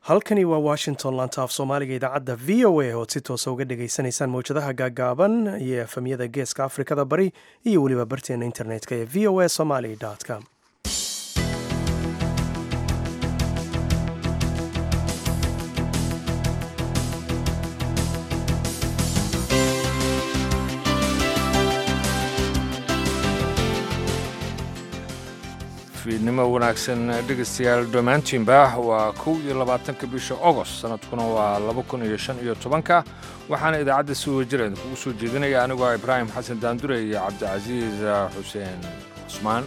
halkani waa washington laanta af soomaaliga idaacadda v o a ood si toosa uga dhagaysanaysaan mawjadaha gaagaaban iyo efamyada geeska afrikada bari iyo weliba barteena internetka ee v o a somaly com fiidnimo wanaagsan dhegaystayaal dhammaantiinba waa kow iyo labaatanka bisha ogost sanadkuna waa laba kun iyo shan iyo tobanka waxaana idaacadda si wajira idinkugu soo jeedinaya anigoo ibraahim xasan daandure iyo cabdicasiis xuseen cusmaan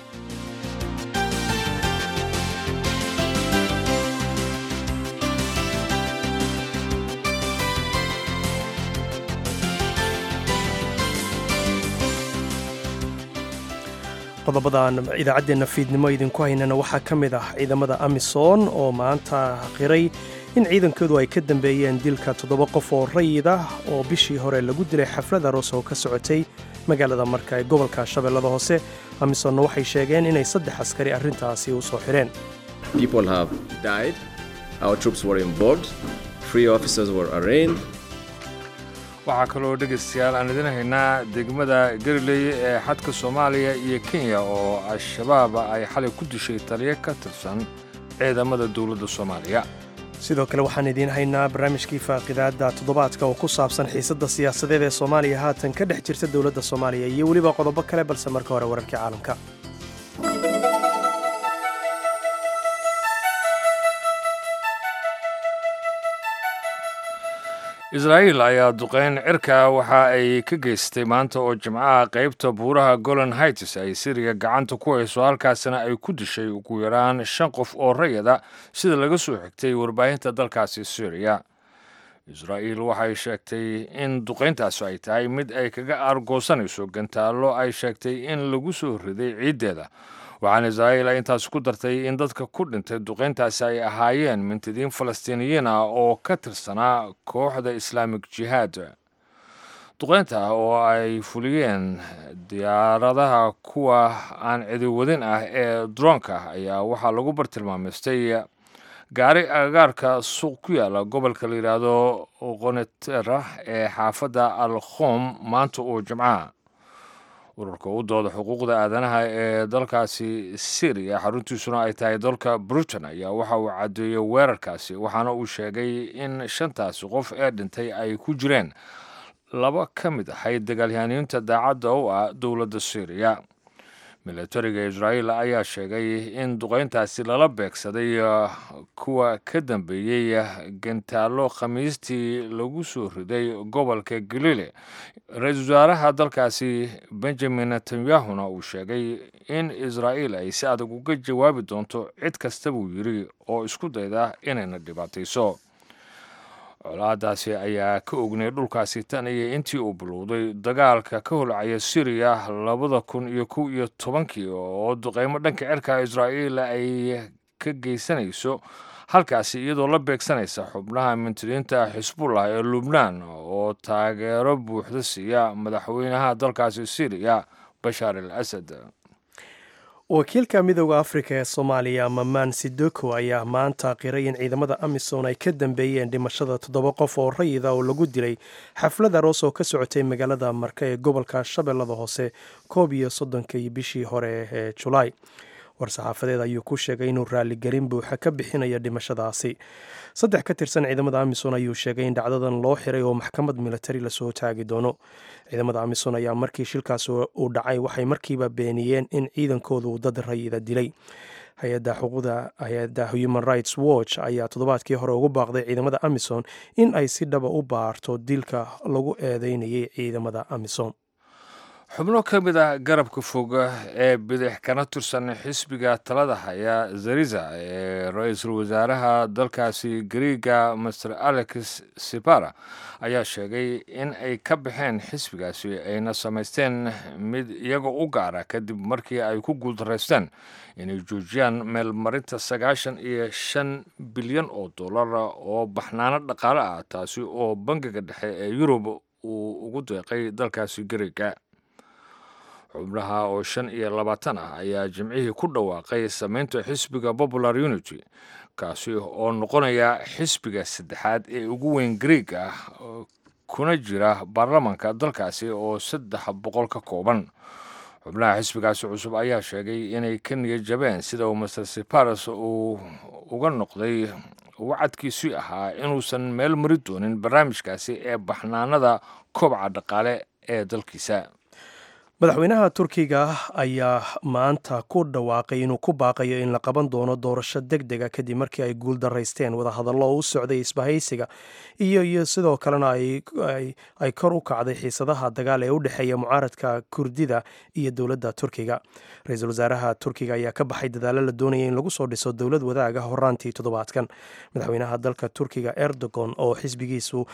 qodobadan idaacaddeenna fiidnimo idinku haynana waxaa ka mid ah ciidamada amisom oo maanta qiray in ciidankoodu ay ka dambeeyeen dilka toddoba qof oo rayid ah oo bishii hore lagu dilay xaflad aroos oo ka socotay magaalada marka ee gobolka shabeellada hoose amisomna waxay sheegeen inay saddex askari arrintaasi u soo xidheen waxaa kaloo dhegaystayaal aan idin haynaa degmada galiley ee xadka soomaaliya iyo kenya oo al-shabaab ay xalay ku dishay taliyo ka tirsan ciidamada dowladda soomaaliya sidoo kale waxaan idiin haynaa barnaamijkii faaqidaadda toddobaadka oo ku saabsan xiisadda siyaasadeed ee soomaaliya haatan ka dhex jirta dowladda soomaaliya iyo weliba qodobo kale balse marka hore wararkii caalamka israa'iil ayaa duqayn cirka waxa ay ka geystay maanta oo jimcaha qaybta buuraha golan haitis ay siriya gacanta ku hayso halkaasina ay ku dishay ugu yaraan shan qof oo rayada sida laga soo xigtay warbaahinta dalkaasi syriya israa'iil waxay sheegtay in duqayntaasi ay tahay mid ay kaga aargoosanayso gantaallo ay sheegtay in lagu soo riday ciiddeeda waxaana israa'iil ay intaas ku dartay in dadka ku dhintay duqayntaasi ay ahaayeen mintidiin falastiiniyiin ah oo ka tirsanaa kooxda islaamik jihaad duqaynta oo ay fuliyeen diyaaradaha kuwa aan cidiwadin ah ee droonka ayaa waxaa lagu bartilmaamaystay gaari agagaarka suuq ku yaala gobolka la yidhaahdo qonetera ee xaafadda al khom maanta oo jimcaha ururka u dooda xuquuqda aadanaha ee dalkaasi syriya xaruntiisuna ay tahay dalka britain ayaa waxa uu caddeeyey weerarkaasi waxaana uu sheegay in shantaasi qof ee dhintay ay ku jireen laba ka mid ahayd dagaalyahaaniinta daacadda u ah dowladda syriya milatariga israa'iil ayaa sheegay in duqayntaasi lala beegsaday kuwa ka dambeeyey gantaallo khamiistii lagu soo riday gobolka galile ra-iisul wasaaraha dalkaasi benjamin netanyahuna uu sheegay in israa'iil ay si adag uga jawaabi doonto cid kasta buu yidhi oo isku dayda inayna dhibaatayso colaadaasi ayaa ka ognay dhulkaasi tan iyo intii uu bilowday dagaalka ka holcaya syriya labada kun iyo kow iyo tobankii oo duqeymo dhanka cirka israa'iil ay ka geysanayso halkaasi iyadoo la beegsanaysa xubnaha mintidiinta xisbullah ee lubnaan oo taageero buuxda siiya madaxweynaha dalkaasi syriya bashaar al asad wakiilka midooda afrika ee soomaaliya mamaan sidoko ayaa maanta qiray in ciidamada amisom ay ka dambeeyeen dhimashada toddoba qof oo rayida oo lagu dilay xaflad aroos oo ka socotay magaalada marka ee gobolka shabeellada hoose koob iyo soddonkii bishii hore ee julaay war-saxaafadeed ayuu ku sheegay inuu raaligelin buuxa ka bixinayo dhimashadaasi saddex ka tirsan ciidamada amisom ayuu sheegay in dhacdadan loo xiray oo maxkamad militari lasoo taagi doono ciidamada amisom ayaa markii shilkaas uu dhacay waxay markiiba beeniyeen in ciidankoodu dad rayida dilay hay-adda xuquuqda hay-adda human rights watch ayaa toddobaadkii hore ugu baaqday ciidamada amisom in ay si dhaba u baarto dilka lagu eedeynayay ciidamada amisom xubno ka mid ah garabka fog ee bidix kana tirsan xisbiga talada haya zariza ee ra-iisul wasaaraha dalkaasi gariiga master alex sipara ayaa sheegay in ay ka baxeen xisbigaasi ayna samaysteen mid iyaga u gaara kadib markii ay ku guuldaraysteen inay joojiyaan meelmarinta sagaashan iyo shan bilyan oo dollar oo baxnaano dhaqaale ah taasi oo bangiga dhexe ee yurub uu ugu deeqay dalkaasi gariiga xubnaha oo shan iyo labaatan ah ayaa jimcihii ku dhawaaqay samaynta xisbiga popular unity kaasi oo noqonaya xisbiga saddexaad ee ugu weyn greeg ah kuna jira baarlamanka dalkaasi oo saddex boqol ka kooban xubnaha xisbigaasi cusub ayaa sheegay inay ka niyad jabeen sida uu master siparos uu uga noqday wacadkiisii ahaa inuusan meel mari doonin barnaamijkaasi ee baxnaanada kobaca dhaqaale ee dalkiisa madaxweynaha turkiga ayaa maanta ku dhawaaqay inuu ku baaqayo in la qaban doono doorasho deg dega kadib markii ay guul daraysteen wadahadallo u socday isbahaysiga iyo iyo sidoo kalena ay kor u kacday xiisadaha dagaal ee u dhexeeya mucaaradka kurdida iyo dowladda turkiga ra-iisul wasaaraha turkiga ayaa ka baxay dadaalo la doonaya in lagu soo dhiso dowlad wadaaga horaantii toddobaadkan madaxweynaha dalka turkiga erdogan oo xisbigiisu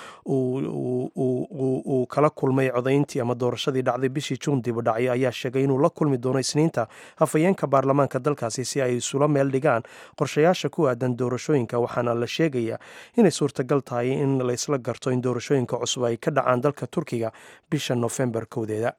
uu kala kulmay codayntii ama doorashadii dhacday bishii juun dhacay ayaa sheegay inuu la kulmi doono isniinta hafayeenka baarlamaanka dalkaasi si ay isula meel dhigaan qorshayaasha ku aadan doorashooyinka waxaana la sheegayaa inay suurtagal tahay in la isla garto in doorashooyinka cusub ay ka dhacaan dalka turkiga bisha nofembar kowdeeda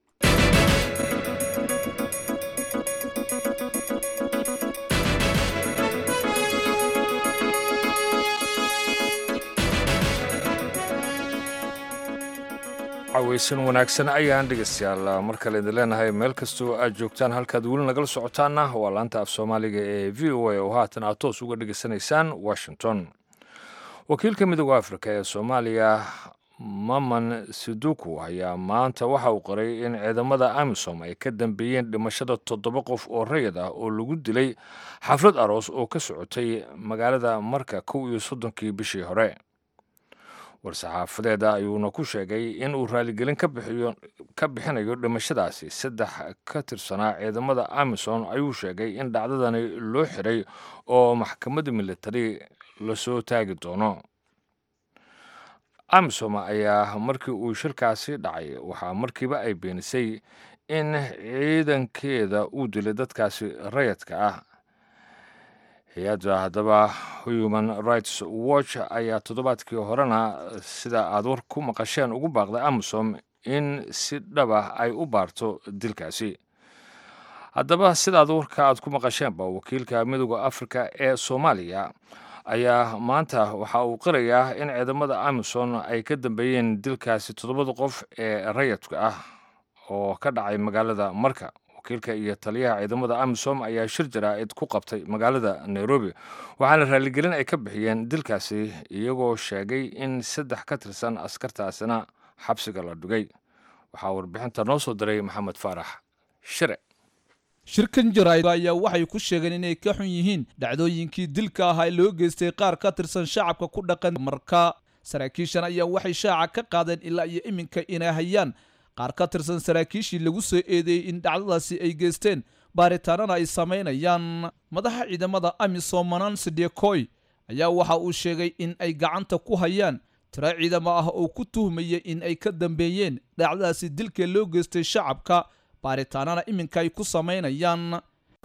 caweysan wanaagsan ayaan dhegeystayaal mar kale idin leenahay meel kastoo aad joogtaan halkaad weli nagala socotaana waa laanta af soomaaliga ee v o a oo haatan aad toos uga dhegeysanaysaan washington wakiilka midooda afrika ee soomaaliya maman siduku ayaa maanta waxa uu qoray in ciidamada amisom ay ka dambeeyeen dhimashada toddoba qof oo rayid ah oo lagu dilay xaflad aroos oo ka socotay magaalada marka kow iyo soddonkii bishii hore war-saxaafadeeda ayuuna ku sheegay in uu raaligelin ka bixinayo dhimashadaasi saddex ka tirsanaa ciidamada amison ayuu sheegay in dhacdadani loo xiray oo maxkamadda militari lasoo taagi doono amisom ayaa markii uu shirkaasi dhacay waxaa markiiba ay beenisay in ciidankeeda uu dilay dadkaasi rayadka ah hay-adda haddaba human rights watch ayaa toddobaadkii horena sida aad war ku maqasheen ugu baaqday amisom in si dhaba ay u baarto dilkaasi haddaba sidaad warka aad ku maqasheenba wakiilka midooda afrika ee soomaaliya ayaa maanta waxa uu qirayaa in ciidamada amison ay ka dambeeyeen dilkaasi toddobada qof ee rayadka ah oo ka dhacay magaalada marka wakiilka iyo taliyaha ciidamada amisom ayaa shir jaraa'id ku qabtay magaalada nairobi waxaana raaligelin ay ka bixiyeen dilkaasi iyagoo sheegay in saddex ka tirsan askartaasina xabsiga la dhigay waxaa warbixinta noo soo diray maxamed faarax shire shirkan jaraa'id ayaa waxay ku sheegeen inay ka xun yihiin dhacdooyinkii dilka ahaa ee loo geystay qaar ka tirsan shacabka ku dhaqan marka saraakiishan ayaa waxay shaaca ka qaadeen ilaa iyo iminka inay hayaan qaar ka tirsan saraakiishii lagu soo eedeeyey in dhacdadaasi ay geysteen baaritaanana ay samaynayaan madaxa ciidamada amisom manansi dekoy ayaa waxa uu sheegay in ay gacanta ku hayaan tiro ciidamo ah oo ku tuhmaya in ay ka dambeeyeen dhacdadaasi dilka loo geystay shacabka baaritaanana iminka ay ku samaynayaan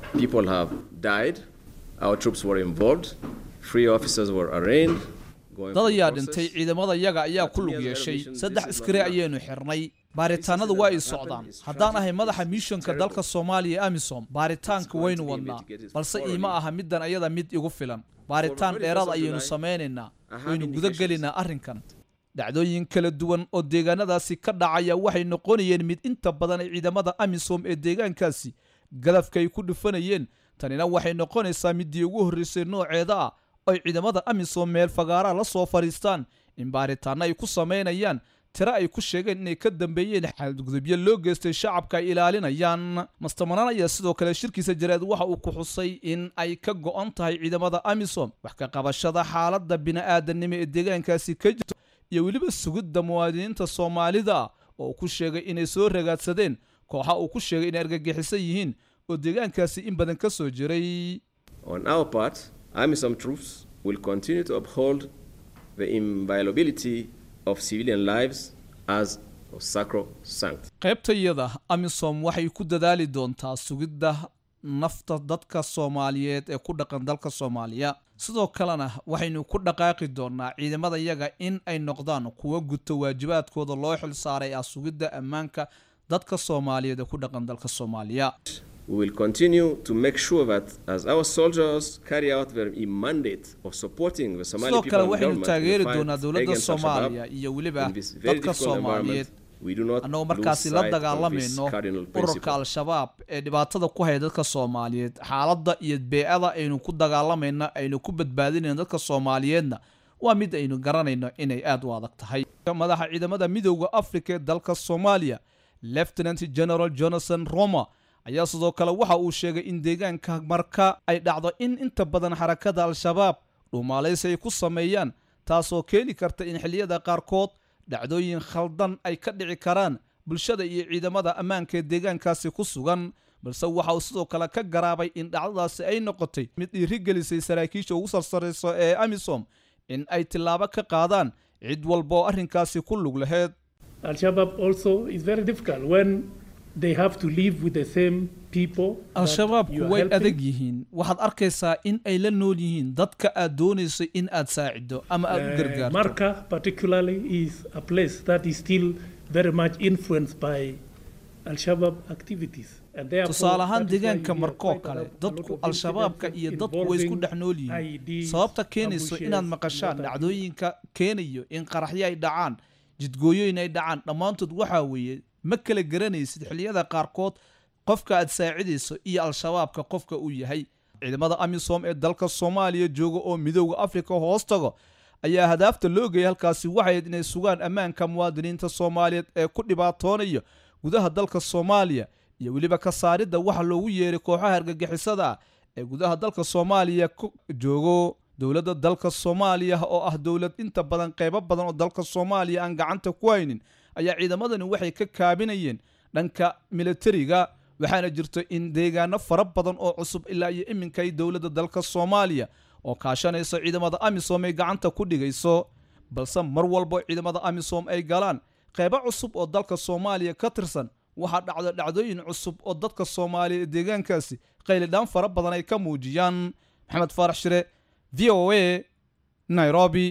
dad ayaa dhintay ciidamada yaga ayaa ku lug yeeshay saddex askari ayaynu xirnay baaritaanadu waa ay socdaan haddaan ahay madaxa miishonka dalka soomaaliya amisom baaritaanka waynu wadnaa balse iima aha middan ayada mid igu filan baaritaan dheeraad ayaynu samaynaynaa waynu gudagelaynaa arrinkan dhacdooyin kala duwan oo deegaanadaasi ka dhacaya waxay noqonayeen mid inta badan ay ciidamada amisom ee deegaankaasi galafka ay ku dhufanayeen tanina waxay noqonaysaa middii ugu horreysay nooceeda ah ay ciidamada amisom meel fagaaraha la soo fadhiistaan in baaritaanno ay ku samaynayaan tiro ay ku sheegeen inay ka dambeeyeen xadgudubyo loo geystay shacabka ay ilaalinayaan mastamanaan ayaa sidoo kale shirkiisa jareed waxa uu ku xusay in ay ka go'an tahay ciidamada amisom wax ka qabashada xaaladda bini'aadanimo ee deegaankaasi ka jirto iyo weliba sugidda muwaadiniinta soomaalida ah oo uu ku sheegay inay soo ragaadsadeen kooxa uu ku sheegay inay argagixisan yihiin oo deegaankaasi in badan ka soo jiray AMISOM troops will continue to uphold the inviolability of civilian lives as sacrosanct. qaybtayada amisom waxay ku dadaali doontaa sugidda nafta dadka soomaaliyeed ee ku dhaqan dalka soomaaliya sidoo kalena waxaynu ku dhaqaaqi doonaa ciidamada yaga in ay noqdaan kuwa guto waajibaadkooda loo xil saaray ah sugidda ammaanka dadka soomaaliyeed ee ku dhaqan dalka soomaaliya We will continue to make sure that as our soldiers carry out their mandate of supporting the Somali sidoo people kale and waxaynu government taageeri in the doonaa fight dowladda against Al-Shabaab soomaaliya iyo weliba in this very dadka difficult soomaaliyeed environment. We do not annagoo lose markaasi la sight of this dagaalamayno cardinal ururka principle. al-shabaab ee dhibaatada ku haya dadka soomaaliyeed xaaladda iyo bee-ada aynu ku dagaalamayna aynu ku badbaadinayno dadka soomaaliyeedna waa mid aynu garanayno inay aad u adag tahay madaxa ciidamada midooda afrika ee dalka soomaaliya lieutenant general jonathan roma ayaa sidoo kale waxa uu sheegay in deegaanka marka ay dhacdo in inta badan xarakada al-shabaab dhuumaalaysi ay ku sameeyaan taasoo keeni karta in xilliyada qaarkood dhacdooyin khaldan ay ka dhici karaan bulshada iyo ciidamada ammaanka ee deegaankaasi ku sugan balse waxa uu sidoo kale ka garaabay in dhacdadaasi ay noqotay mid dhiirigelisay saraakiisha ugu sarsarayso ee amisom in ay tillaabo ka qaadaan cid walba oo arrinkaasi ku lug laheyd Al-Shabaab also is very difficult when they have to live with the same people. that al-shabaabku you are way helping. adag yihiin waxaad arkaysaa in ay la nool yihiin dadka aad doonayso in aad saacido ama aad u Uh, gargaarto Marka particularly is a place that is still very much influenced by Al-Shabaab activities. And therefore, tusaale ahaan that is why you deegaanka hear markoo quite a kale lot- a lot dadku of al-shabaabka incidences iyo dadku way isku involving dhex nool yihiin IEDs, sababta keenayso ambushes, inaad and maqashaan what have you. dhacdooyinka keenayo in qaraxyo ay dhacaan jidgooyooyin ay dhacaan dhammaantood waxaa weeye ma kala garanaysid xilliyada qaarkood qofka aad saacidayso iyo al-shabaabka qofka uu yahay ciidamada amisom ee dalka soomaaliya jooga oo midooda afrika hoos tago ayaa hadaafta loo geeyay halkaasi waxayd inay sugaan ammaanka muwaadiniinta soomaaliyeed ee ku dhibaatoonaya gudaha dalka soomaaliya iyo weliba ka saaridda waxa loogu yeeray kooxaha argagixisada ah ee gudaha dalka soomaaliya ku joogo dowladda dalka soomaaliya oo ah dowlad inta badan qeybo badan oo dalka soomaaliya aan gacanta ku haynin ayaa ciidamadani waxay ka kaabinayeen dhanka militariga waxaana jirto in deegaano fara badan oo cusub ilaa iyo iminka ay dowladda dalka soomaaliya oo kaashanaysa ciidamada amisom ay gacanta ku dhigayso balse mar walbo ciidamada amisom ay galaan qeybo cusub oo dalka soomaaliya ka tirsan waxaa dhacda dhacdooyin cusub oo dadka soomaaliya ee deegaankaasi qaylidhaan fara badan ay ka muujiyaan maxamed faarax shire v o a nairobi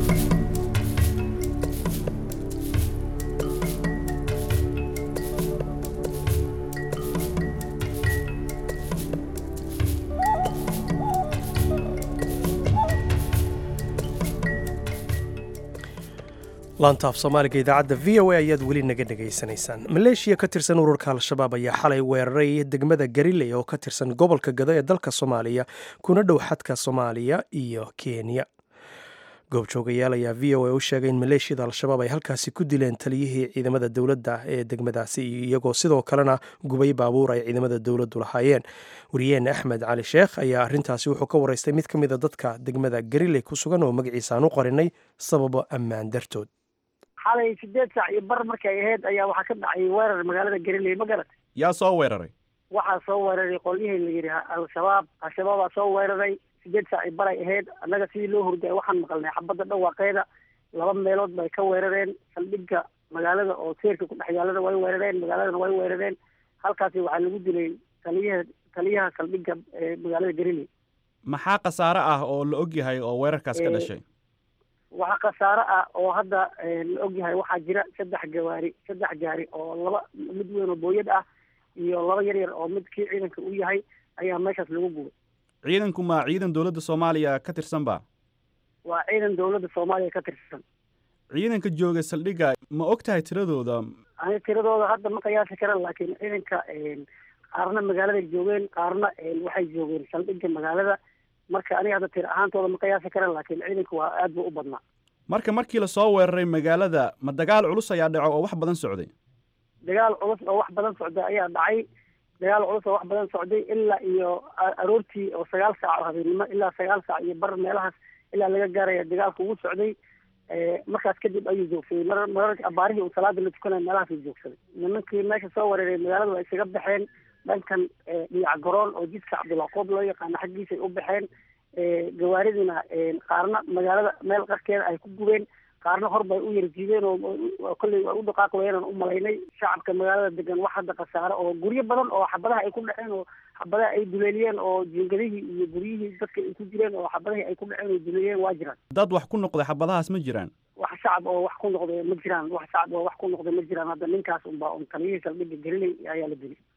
laantaaf soomaaliga idaacadda v o a ayaad weli naga dhegaysanaysaan maleeshiya ka tirsan ururka al-shabaab ayaa xalay weeraray degmada gariley oo ka tirsan gobolka gado ee dalka soomaaliya kuna dhow xadka soomaaliya iyo kenya goobjoogayaal ayaa v o a u sheegay in maleeshiyada al-shabaab ay halkaasi ku dileen taliyihii ciidamada dowladda ee degmadaasi iyagoo sidoo kalena gubay baabuur ay ciidamada dowladdu lahaayeen wariyeene axmed cali sheekh ayaa arrintaasi wuxuu ka waraystay mid ka mid a dadka degmada gariley ku sugan oo magaciisa aan u qarinay sababo ammaan dartood xalay sideed saac iyo bar markay ahayd ayaa waxaa ka dhacay weerar magaalada gariley ma garat yaa soo weeraray waxaa soo weeraray qolyihii la yidhi al-shabaab al-shabaabaa soo weeraray sideed saac iyo baray ahayd annaga sidii loo hurday waxaan maqalnay xabadda dhawaaqeeda laba meelood bay ka weerareen saldhigga magaalada oo seerka ku dhex yaalada way weerareen magaaladana way weerareen halkaasi waxaa lagu dilay taliyaha taliyaha saldhigga ee magaalada gariley maxaa khasaare ah oo la og yahay oo weerarkaas ka Ee, dhashay waxaa khasaare ah oo hadda eh, la ogyahay waxaa jira saddex gawaari saddex gaari oo laba mid weyn oo booyad ah iyo laba yar yar oo mid kii ciidanka u yahay ayaa meeshaas lagu gubay ciidanku ma ciidan dowladda soomaaliya ka tirsan ba waa ciidan dowladda soomaaliya ka tirsan ciidanka jooga saldhigga ma og tahay tiradooda aniga tiradooda hadda ma qiyaasi karan laakiin ciidanka eh, qaarna magaaladay joogeen qaarna eh, waxay joogeen saldhigga magaalada marka aniga hadda tir ahaantooda ma qiyaasi karan laakiin ciidanka waa aad buu u badnaa marka markii la soo weeraray magaalada ma dagaal culus ayaa dhaco oo wax badan socday dagaal culus oo wax badan socday ayaa dhacay dagaal culus oo wax badan socday ilaa iyo a- aroortii oo sagaal saac oo habeenimo ilaa sagaal saac iyo bar meelahaas ilaa laga gaaraya dagaalka ugu socday Eh, markaas kadib ayuu joogsaday mar mararka abaarihii uu salaada la tukanaya meelahaasuu joogsaday nimankii meesha soo weeraray magaalada waa isaga baxeen dhankan eh, dhiyac garoon oo jidka cabdulaqoob loo yaqaano xaggiisay u baxeen Eh, gawaaridina eh, qaarna magaalada meel qarkeeda ay ku gubeen qaarna hor bay u yarjiideen oo oo kolley waa u dhaqaaq wayaan u malaynay shacabka magaalada degan wax hadda khasaare oo guryo badan oo xabadaha ay ku dhaceen oo xabadaha ay duleeliyeen oo jiingadihii iyo guryihii dadka ay ku jireen oo xabadahii ay ku dhaceen oo duleeliyeen waa jiraan dad wax ku noqday xabadahaas ma jiraan wax shacab oo wax ku noqday ma jiraan wax shacab oo wax ku noqday ma jiraan hadda ninkaas unbaa un taliyihii saldhigga gelinay ayaa la dilay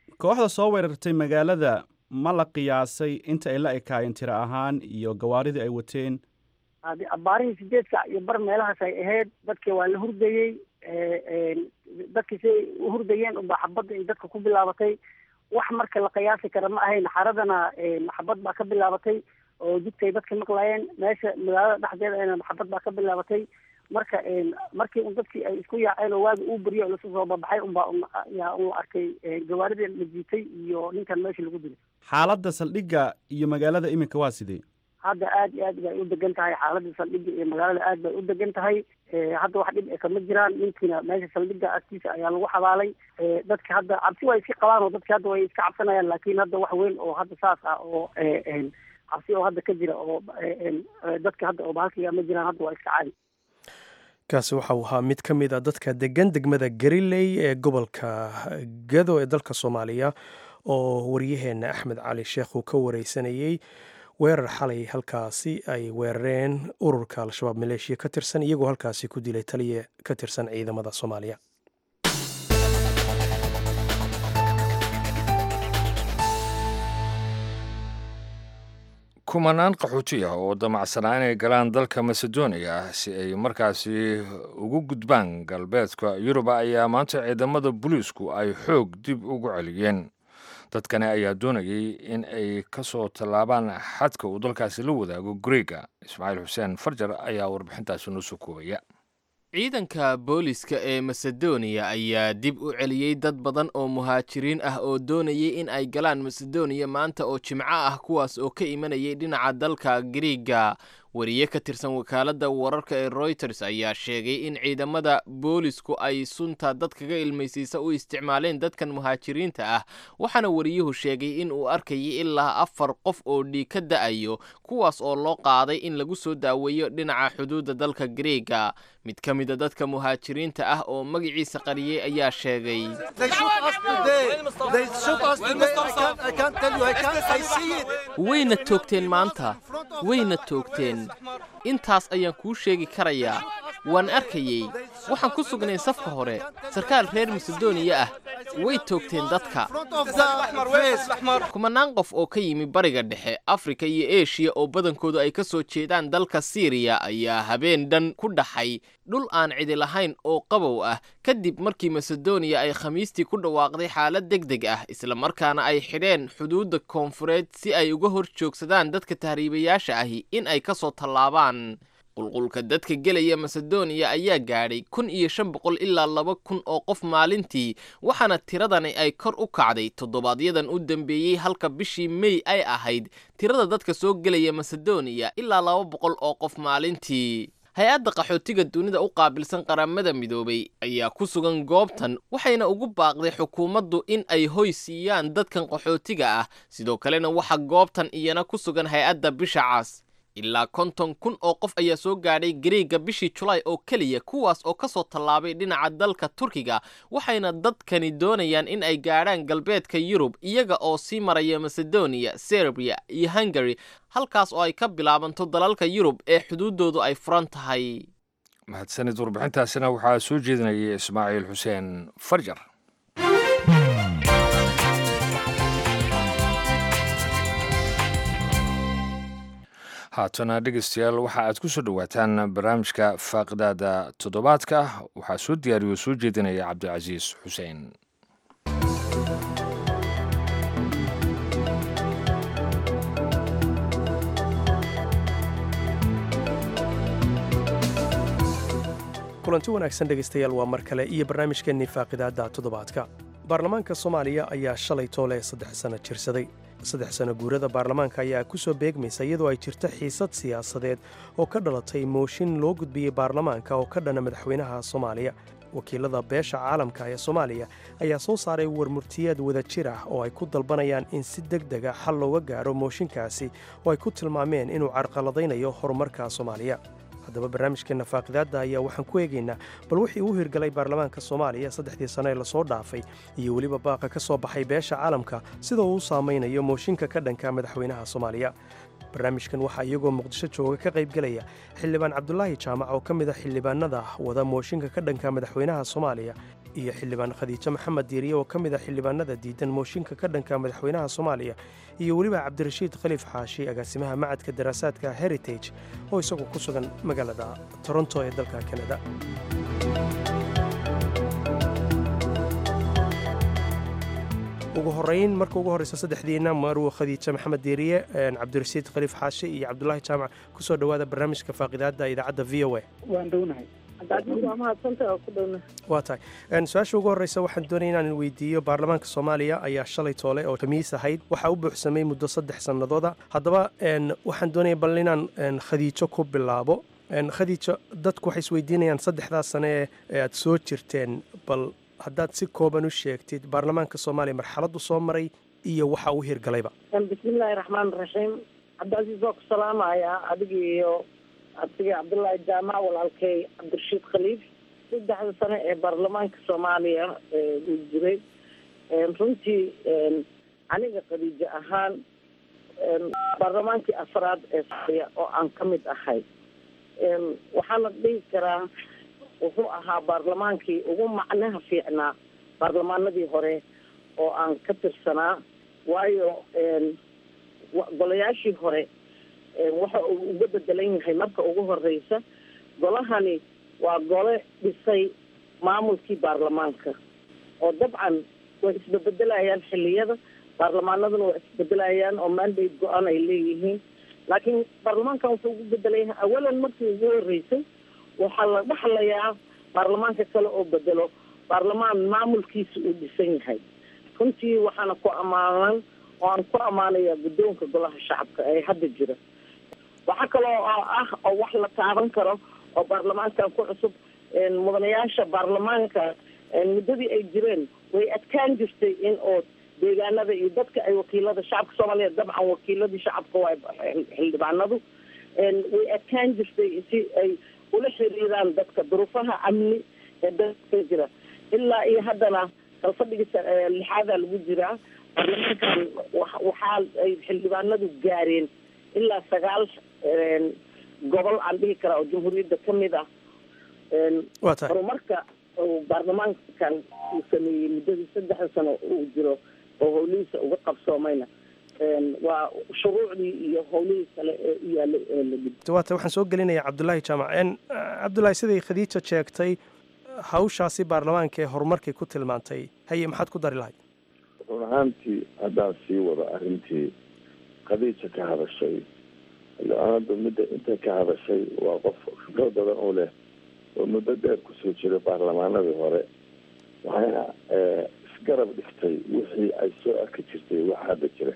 kooxda soo weerartay magaalada ma la qiyaasay inta ay la ekaayeen tiro ahaan iyo gawaaridii ay wateen hadi abaarihii sideed saac iyo bar meelahaas ay ahayd dadkii waa la hurdayey dadkii siay u hurdayeen unbaa xabadda ay dadka ku bilaabatay wax marka la qiyaasi kara ma ahayn xaradana maxabad baa ka bilaabatay oo jidkay dadka maqlaayeen meesha magaalada dhexdeeda maxabad baa ka bilaabatay marka markii un dadkii ay isku yaaceen oo waagi uu beriyo lasu soo babaxay unbaa yaa un arkay gawaaridii la jiitay iyo ninkan meesha lagu dilay xaaladda saldhigga iyo magaalada iminka waa sidee hadda aad iyo aad bay u degan tahay xaaladda saldhigga iyo magaalada aad bay u degan tahay hadda wax dhib e kama jiraan ninkiina meesha saldhigga agtiisa ayaa lagu xabaalay dadka hadda cabsi waa iska qabaan oo dadka hadda way iska cabsanayaan laakiin hadda wax weyn oo hadda saas ah oo cabsi oo hadda ka jira oo dadka hadda oo bahalkiga ma jiraan hadda waa iska caadi kaasi waxau ahaa mid ka mid a dadka degan degmada gariley ee gobolka gado ee dalka soomaaliya oo waryaheena axmed cali sheekh uu ka wareysanayey weerar xalay halkaasi ay weerareen ururka al-shabaab maleeshiya ka tirsan iyagoo halkaasi ku dilay taliya ka tirsan ciidamada soomaaliya kumanaan qaxooti ah oo damacsanaa inay galaan dalka macedonia si ay markaasi ugu gudbaan galbeedka yuruba ayaa maanta ciidamada booliisku ay xoog dib ugu celiyeen dadkani ayaa doonayay in ay ka soo tallaabaan xadka uu dalkaasi la wadaago greega ismaaciil xuseen farjar ayaa warbixintaasi noo soo koobaya ciidanka booliska ee masedoniya ayaa dib u celiyey dad badan oo muhaajiriin ah oo doonayay in ay galaan masedoniya maanta oo jimco ah kuwaas oo ka imanayay dhinaca dalka griiga wariye ka tirsan wakaaladda wararka ee royters ayaa sheegay in ciidamada boolisku ay sunta dad kaga ilmaysiisa u isticmaaleen dadkan muhaajiriinta ah waxaana wariyuhu sheegay in uu arkayay ilaa afar qof oo dhiig ka da'ayo kuwaas oo loo qaaday in lagu soo daaweeyo dhinaca xuduudda dalka griiga mid ka mida dadka muhaajiriinta ah oo magaciisa qariyey ayaa sheegay wayna toogteen maanta wayna toogteen intaas ayaan kuu sheegi karayaa waan arkayey waxaan ku sugnay safka hore sarkaal reer masedoniya ah way toogteen dadka kumanaan qof oo ka yimi bariga dhexe afrika iyo eshiya oo badankoodu ay ka soo jeedaan dalka siiriya ayaa habeen dhan ku dhaxay dhul aan cidi lahayn oo qabow ah kadib markii masedoniya ay khamiistii ku dhawaaqday xaalad deg deg ah islamarkaana ay xidheen xuduudda koonfureed si ay uga hor joogsadaan dadka tahriibayaasha ahi in ay ka soo tallaabaan qulqulka dadka gelaya masedoniya ayaa gaadhay kun iyo shan boqol ilaa laba kun oo qof maalintii waxaana tiradani ay kor u kacday toddobaadyadan u dambeeyey halka bishii mey ay ahayd tirada dadka soo gelaya masedoniya ilaa laba boqol oo qof maalintii hay-adda qaxootiga dunida u qaabilsan qaramada midoobay ayaa ku sugan goobtan waxayna ugu baaqday xukuumaddu in ay hoy siiyaan dadkan qaxootiga ah sidoo kalena waxaa goobtan iyana ku sugan hay-adda bisha cas ilaa konton kun oo qof ayaa soo gaadhay gareega bishii julaay oo keliya kuwaas oo ka soo tallaabay dhinaca dalka turkiga waxayna dadkani doonayaan in ay gaadhaan galbeedka yurub iyaga oo sii maraya masedoniya serbiya iyo hungari halkaas oo ay ka bilaabanto dalalka yurub ee xuduuddoodu ay furan tahay mahadsanid warbixintaasina waxaa soo jeedinayay ismaaciil xuseen farjar haatana dhegeystayaal waxa aad ku soo dhowaataan barnaamijka faaqidaada toddobaadka waxaa soo diyaariyo soo jeedinaya cabdicasiis xuseen kulanti wanaagsan dhegaystayaal waa mar kale iyo barnaamijkeennii faaqidaadda toddobaadka baarlamaanka soomaaliya ayaa shalay toole saddex sano jirsaday saddex sano guurada baarlamaanka ayaa ku soo beegmaysa iyadoo ay jirto xiisad siyaasadeed oo ka dhalatay mooshin loo gudbiyey baarlamaanka oo ka dhana madaxweynaha soomaaliya wakiilada beesha caalamka ee soomaaliya ayaa soo saaray warmurtiyeed wada jir ah oo ay ku dalbanayaan in si deg dega xal looga gaaro mooshinkaasi oo ay ku tilmaameen inuu carqaladaynayo horumarka soomaaliya haddaba barnaamijkeenna faaqidaadda ayaa waxaan ku eegaynaa bal wixii uu hirgalay baarlamaanka soomaaliya saddexdii sano ee lasoo dhaafay iyo weliba baaqa ka soo baxay beesha caalamka sida uu u saamaynayo mooshinka ka dhanka madaxweynaha soomaaliya barnaamijkan waxaa iyagoo muqdisho jooga ka qaybgelaya xildhibaan cabdulaahi jaamac oo ka mid a xildhibaanada wada mooshinka ka dhanka madaxweynaha soomaaliya iyo xildhibaan khadiijo maxamed diiriye oo ka mid a xildhibaanada diidan mooshinka ka dhanka madaxweynaha soomaaliya iyo weliba cabdirashiid khaliif xaashi agaasimaha macadka daraasaadka heritage oo isagu ku sugan magaalada toronto ee dalka kanada ugu horeyn marka ugu horreysa saddexdiina marwo khadiija maxamed diiriye cabdirasiid khaliif xaashi iyo cabdulaahi jaamac kusoo dhowaada barnaamijka faaqidaada idaacadda v o a waan dhownahay waa tahay su-aasha ugu horreysa waxaan doonaya inaan weydiiyo baarlamaanka soomaaliya ayaa shalay toole oo khamiis ahayd waxaa u buuxsamay muddo saddex sannadooda haddaba waxaan doonaya bal inaan khadiijo ku bilaabo khadiijo dadku waxay isweydiinayaan saddexdaas sane ee aad soo jirteen bal haddaad si kooban u sheegtid baarlamaanka soomaaliya marxaladdu soo maray iyo waxa uu hirgalayba bismillaahi raxmaan raxiim cabdicasiis waa ku salaamayaa adiga iyo abtigay cabdullaahi jaamac walaalkay cabdirashiid khaliif saddexda sane ee baarlamaanka soomaaliya uu jiray runtii aniga khadiijo ahaan baarlamaankii afraad ee soomaaliya oo aan ka mid ahay waxaa la dhihi karaa wuxuu ahaa baarlamaankii ugu macnaha fiicnaa baarlamaanadii hore oo aan ka tirsanaa waayo golayaashii hore waxa uu uga bedelan yahay marka ugu horeysa golahani waa gole dhisay maamulkii baarlamaanka oo dabcan way isbebedelayaan xiliyada baarlamaanaduna waa isbedelayaan oo mandate go-an ay leeyihiin laakiin baarlamaankan wuxuu ugu bedelan yahay awalan markii ugu horeysay waxaa la dhaxlayaa baarlamaanka kale oo bedelo baarlamaan maamulkiisa uu dhisan yahay runtii waxaana ku ammaanan oo aan ku ammaanayaa guddoonka golaha shacabka ee hadda jira waxaa kaloo ah oo wax la taaban karo oo baarlamaankan ku cusub mudanayaasha baarlamaanka muddadii ay jireen way adkaan jirtay in oo deegaanada iyo dadka ay wakiilada shacabka soomaaliya dabcan wakiiladii shacabka waa xildhibaanadu way adkaan jirtay si ay ula xiriiraan dadka duruufaha amni ee dadka jira ilaa iyo haddana kalfadhiga lixaadaa lagu jiraa baarlamaankan waxaa ay xildhibaanadu gaareen ilaa sagaal gobol aan dhihi karaa oo jamhuuriyadda ka mid ah horumarka uu baarlamaankan uu sameeyey muddadii saddexda sano uu jiro oo howlihiisa uga qabsoomayna waa shuruucdii iyo howlihii kale ee u yaalay ee la gud waata waxaan soo gelinayaa cabdulaahi jaamac cabdulaahi siday khadiija sheegtay hawshaasi baarlamaanka ee horumarkay ku tilmaantay haye maxaad ku dari lahayd run ahaantii haddaan sii wado arrintii khadiija ka hadashay xildhibaanadu midda intay ka hadashay waa qof khibrad badan u leh oo muddo dheer kusoo jiray baarlamaanadii hore waxayna isgarab dhigtay wixii ay soo arki jirtay wax hadda jira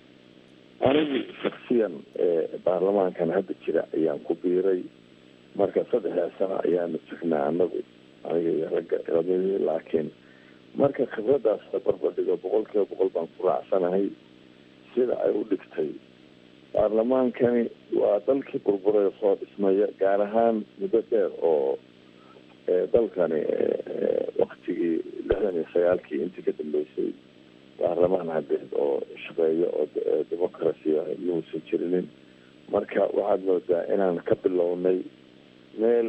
anigu shaksiyan baarlamaankan hadda jira ayaan ku biiray marka saddexdaa sano ayaanu jirnaa anagu aniga iyo ragga labadii laakiin marka khibradaas la barbardhigo boqol kiiba boqol baan ku raacsanahay sida ay u dhigtay baarlamaankani waa dalkii burburay soo dhismaya gaar ahaan muddo dheer oo dalkani waktigii lixdan iyo sagaalkii intii ka dambeysay baarlamaan hadeed oo shaqeeya oo democracia yuusan jirinin marka waxaad moodaa inaan ka bilownay meel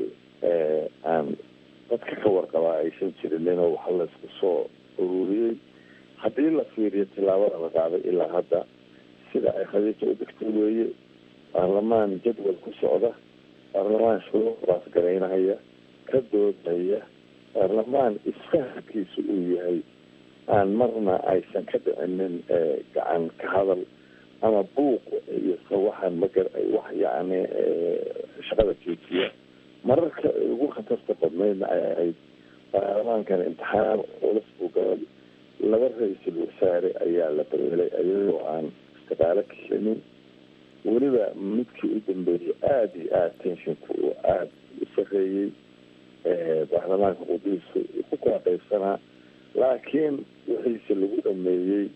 aan dadka ka warqabaa aysan jirinin oo waxa laysku soo ururiyey haddii la fiiriyo tilaabada la qaaday ilaa hadda sida ay khadiija u degtay weeye baarlamaan jadwal ku socda baarlamaan shuruucdaas garaynahaya ka doodaya baarlamaan isfahamkiisu uu yahay aan marna aysan ka dhicinin gacan ka hadal ama buuq iyo sawaxan magar wax yacni shaqada joojiya mararka ugu khatarta badnaydna ay ahayd baarlamaankan imtixaan culus buu galay laba ra-iisul wasaare ayaa la dareelay iyadoo aan istiqaalo ka helinin weliba midkii u dambeeyey aada iyo aada tenshinku uu aada u sareeyey baarlamaanka qudiisu ku kala qaybsanaa laakiin wixiise lagu dhameeyey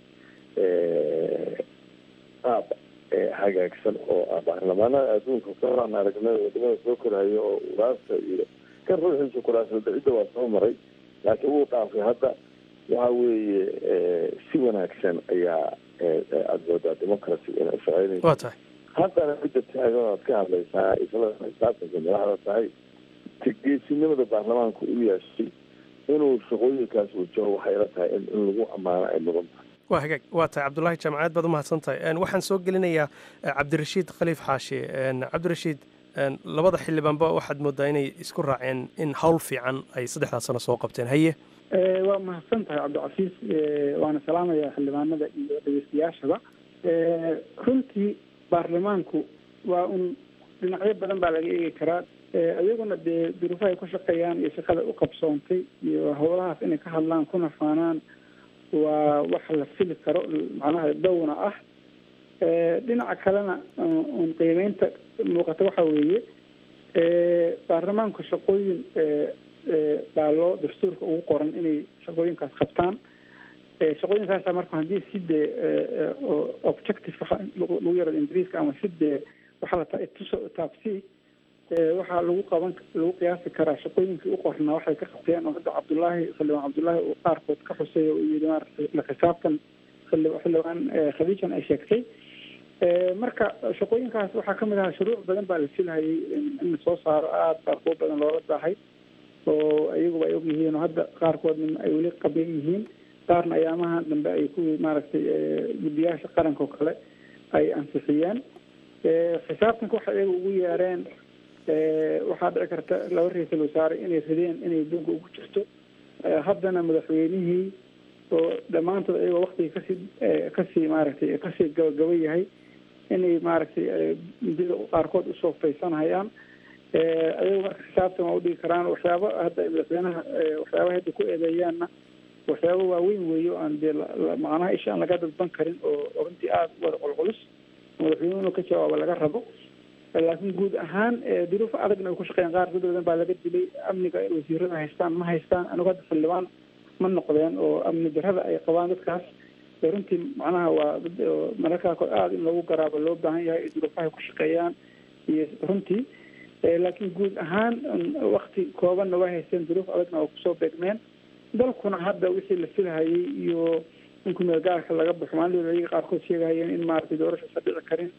qaab hagaagsan oo ah baarlamaanada adduunka kaaan aragnay wadamada soo korayo oo uraasta iyo kan ruuxiisa kuraasada cidda waa soo maray laakiin wuu dhaafay hadda waxa weeye si wanaagsan ayaa aada moodaa democracy inay shaqeynayso waa tahay haddana midda taagan oad ka hadlaysaa isla xisaabtanka madaxda tahay geesinimada baarlamaanku u yeeshay inuu shaqooyinkaas wajaho waxay la tahay in lagu ammaano ay mudan tahay waa hagaag waa tahay cabdulaahi jaamacaad baad umahadsan tahay waxaan soo gelinayaa cabdirashiid khaliif xaashi cabdirashiid labada xildhibaanba waxaad moodaa inay isku raaceen in hawl fiican ay saddexdaas sano soo qabteen haye waa mahadsan tahay cabdicasiis waana salaamaya xildhibaanada iyo dhegeystayaashaba runtii baarlamaanku waa un dhinacyo badan baa laga eegi karaa iyaguna dee duruufahay ku shaqeeyaan iyo shaqada u qabsoontay iyo howlahaas inay ka hadlaan kuna faanaan waa wax la fili karo macnaha downa ah dhinaca kalena un qiimeynta muuqata waxa weeye baarlamaanku shaqooyin baa loo dastuurka ugu qoran inay shaqooyinkaas qabtaan shaqooyinkaasa marka haddii si dee objective lagu yaro ingiriiska ama si dee waxaa la tuso taabsi waxaa lagu qaban lagu qiyaasi karaa shaqooyinkii u qornaa waxay ka qabteen oo hadda cabdullaahi xildhibaan cabdullaahi uu qaarkood ka xuseeya uu yidhi maaragtay la xisaabtan xildhibaan khadiijan ay sheegtay marka shaqooyinkaas waxaa kamid ahaa shuruuc badan baa la filhayay in la soo saaro aada baa kuwo badan loola daahay oo iyaguba ay og yihiin oo hadda qaarkoodna ay weli qaban yihiin qaarna ayaamaha dambe ay kuwii maaragtay guddiyaasha qaranka oo kale ay ansixiyeen xisaabtanka waxay iyaga ugu yeereen waxaa dhici karta laba ra-iisul wasaare inay rideen inay dunka ugu jirto haddana madaxweynihii oo dhammaantood ayagoo waktigii kasii kasii maaragtay kasii gabagaba yahay inay maaragtay midida qaarkood usoo faysanhayaan ayago marka xisaabtan waa udhigi karaan waxyaaba hadda madaxweynaha waxyaaba hadda ku eedeeyaanna waxyaaba waaweyn weeye o aan dee macnaha isha aan laga dadban karin oo runtii aada u wada qolqolus madaxweynuhu inuu ka jawaabo laga rabo laakiin guud ahaan duruuf adagna ay ku shaqeeyaan qaar dad badan baa laga dilay amniga wasiirada haystaan ma haystaan anigu hadda xildhibaan ma noqdeen oo amni darrada ay qabaan dadkaas runtii macnaha waa mararkaa kor aada in lagu garaabo loo baahan yahay duruufahay ku shaqeeyaan iyo runtii laakiin guud ahaan wakti koobanna waa haysteen duruuf adagna oo kusoo beegmeen dalkuna hadda wixii la filhayay iyo in kumeel gaarka laga baxo maalin ayaga qaarkood sheegahayeen in maaragtay doorashasa dhici karin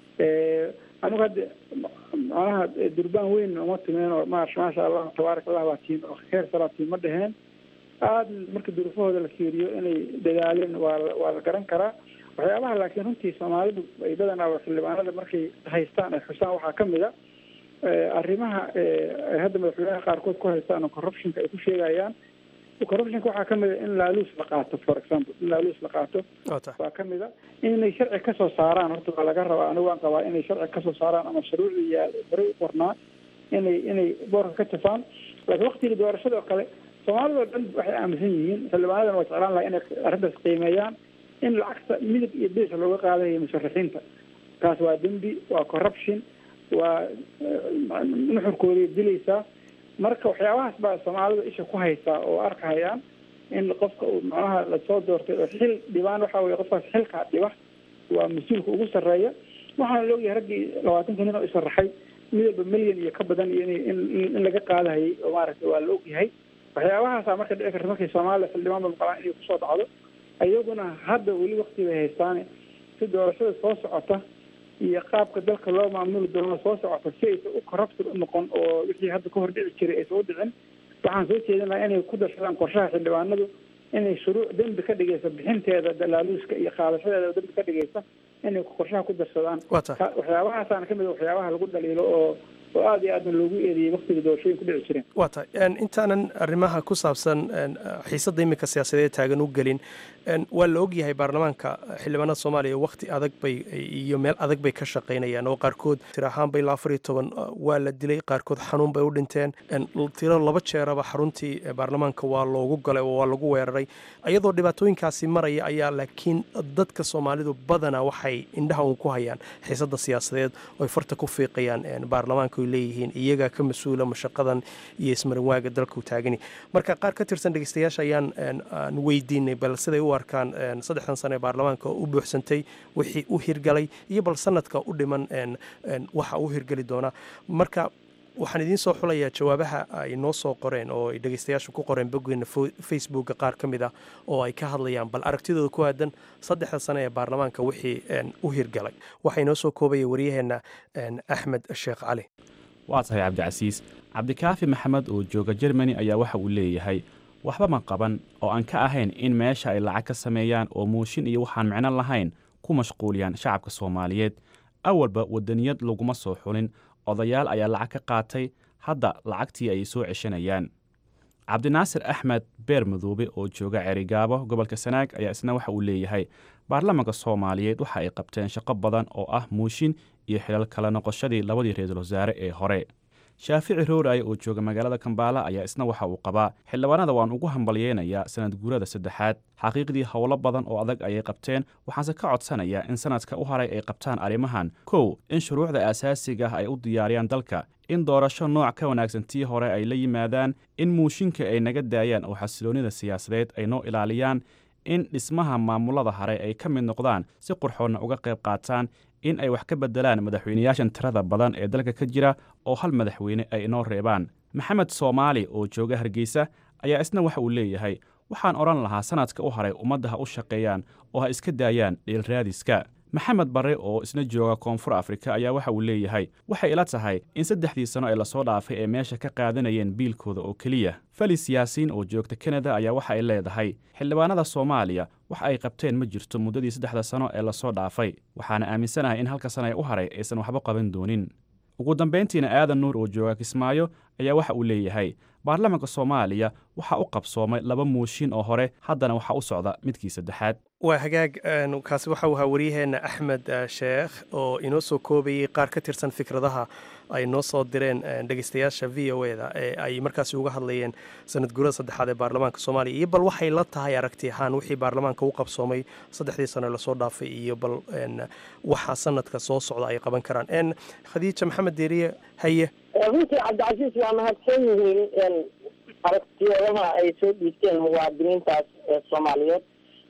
anigu hadda macnaha durbaan weyn uma timeen oo ma maasha allah tabaarak allah baa tiin oo heer salaatiin ma dheheen aada marka duruufahooda la fiiriyo inay dadaaleen waa waa la garan karaa waxyaabaha laakiin runtii soomaalidu ay badanaa xildhibaanada markay haystaan ay xusaan waxaa kamid a arrimaha ay hadda madaxweynaha qaarkood ku haystaan oo corruptionka ay ku sheegayaan corruptionka waxaa kamid a in laaluus la qaato for example in laaluus la qaato waa kamid a inay sharci kasoo saaraan horta waa laga rabaa anigu waan qabaa inay sharci kasoo saaraan ama shuruucii yaa horey u qornaa inay inay boorka ka jafaan laakiin waktigii doorashada oo kale soomaalida oo dhan waxay aaminsan yihiin xildhibaanadana waa jeclaan lahaa inay arrintaas qiimeeyaan in lacagta midab iyo bees looga qaadayo musharaxiinta kaas waa dembi waa corruption waa nuxurkooday dilaysaa marka waxyaabahaas baa soomaalida isha ku haysaa oo arkahayaan in qofka uu macnaha lasoo doortay oo xil dhibaan waxa weye qofkaas xilkaa dhiba waa mas-uulka ugu sarreeya waxaana la ogyahay raggii labaatanka nin oo isharaxay midaba milyan iyo ka badan iyo in in laga qaadahayay oo maaragtay waa la ogyahay waxyaabahaasa marka dhici karta markay soomaaliya xildhibaan ba maqlaan inay kusoo dhacdo iyaguna hadda weli wakti bay haystaane si doorashada soo socota iyo qaabka dalka loo maamuli doono soo socota si aysan u corrupted u noqon oo wixii hadda ka hor dhici jiray aysan u dhicin waxaan soo jeedin lahaa inay ku darsadaan qorshaha xildhibaanadu inay shuruuc dembi ka dhigaysa bixinteeda dalaaluuska iyo qaadashadeeda dembi ka dhigaysa inay qorshaha ku darsadaan waxyaabahaasaan kamid waxyaabaha lagu dhaliilo oo oo aada iyo aadna loogu eedeeyey waktiga doorashooyin ku dhici jireen waa tahay intaanan arrimaha ku saabsan xiisadda iminka siyaasadeed taagan u gelin waa la ogyahay baarlamaanka xildhibaanada soomaaliya wakti adag bay iyo meel adag bay ka shaqaynayaan oo qaarkood tir ahaanba ilaa afar iyo toban waa la dilay qaarkood xanuun bay u dhinteen tiro laba jeeraba xaruntii baarlamaanka waa loogu galay oo waa lagu weeraray iyadoo dhibaatooyinkaasi maraya ayaa laakiin dadka soomaalidu badanaa waxay indhaha uun ku hayaan xiisadda siyaasadeed oo ay farta ku fiiqayaan baarlamaanka oy leeyihiin iyagaa ka mas-uula mashaqadan iyo ismarinwaaga dalka u taagani marka qaar ka tirsan dhegeystayaasha ayaan aan weydiinay bal siday u arkaan saddexdan sane ee baarlamaanka u buuxsantay wixii u hirgalay iyo bal sanadka u dhiman waxa u hirgeli doona marka waxaan idiin soo xulayaa jawaabaha ay noo soo qoreen oo ay dhegeystayaashu ku qoreen boggeena facebooka qaar ka mid ah oo ay ka hadlayaan bal aragtidooda ku aadan saddexda sane ee baarlamaanka wixii u hirgalay waxaa inoo soo koobaya waryaheenna axmed sheekh cali waa tahay cabdicasiis cabdikaafi maxamed oo jooga jermani ayaa waxa uu leeyahay waxba ma qaban oo aan ka ahayn in meesha ay lacag ka sameeyaan oo muushin iyo waxaan micno lahayn ku mashquuliyaan shacabka soomaaliyeed awalba wadaniyad laguma soo xulin odayaal ayaa lacag ka qaatay hadda lacagtii ayay soo ceshanayaan cabdinaasir axmed beer madoobe oo jooga cerigaabo gobolka sanaag ayaa isna waxa uu leeyahay baarlamaanka soomaaliyeed waxa ay qabteen shaqo badan oo ah muushin iyo xilal kala noqoshadii labadii ra-iisul wasaare ee hore shaafici rooraaye oo jooga magaalada kambaala ayaa isna waxa uu qabaa xildhibaanada waan ugu hambalyeynayaa sanad guurada saddexaad xaqiiqdii howlo badan oo adag ayay qabteen waxaanse ka codsanayaa in sanadka u haray ay qabtaan arrimahan kow in shuruucda aasaasiga ah ay u diyaariyaan dalka in doorasho nooc ka wanaagsan tii hore ay la yimaadaan in muushinka ay naga daayaan oo xasiloonnida siyaasadeed ay noo ilaaliyaan in dhismaha maamulada hare ay ka mid noqdaan si qurxoonna uga qayb qaataan in ay wax ka beddelaan madaxweynayaashan tirada badan ee dalka ka jira oo hal madaxweyne ay inoo reebaan maxamed soomaali oo jooga hargeysa ayaa isna waxa uu leeyahay waxaan odhan lahaa sanadka u haray ummadda ha u shaqeeyaan oo ha iska daayaan dhiilraadiska maxamed barre oo isna jooga koonfur afrika ayaa waxa uu leeyahay waxay ila tahay in saddexdii sano ee lasoo dhaafay ee meesha ka qaadanayeen biilkooda oo keliya felis yaasiin oo joogta kanada ayaa waxa ay leedahay xildhibaanada soomaaliya wax ay qabteen ma jirto muddadii saddexda sano ee lasoo dhaafay waxaana aaminsanahay in halka sana ee u haray aysan waxba qaban doonin ugu dambayntiina aadan nuur oo jooga kismaayo ayaa waxa uu leeyahay baarlamaanka soomaaliya waxaa u qabsoomay laba muushin oo hore haddana waxaa u socda midkii saddexaad waa hagaag kaasi waxa uu ahaa waryaheenna axmed sheekh oo inoo soo koobayay qaar ka tirsan fikradaha ay noo soo direen dhegeystayaasha v o e da ee ay markaasi uga hadlayeen sanad guurada saddexaad ee baarlamaanka soomaaliya iyo bal waxay la tahay aragti ahaan wixii baarlamaanka u qabsoomay saddexdii sano lasoo dhaafay iyo bal waxa sanadka soo socda ay qaban karaan khadiija maxamed deeriye haye runtii cabdicasiis waa mahadsan yihiin aragtiyadaha ay soo dhiibteen muwaadiniintaas ee soomaaliyeed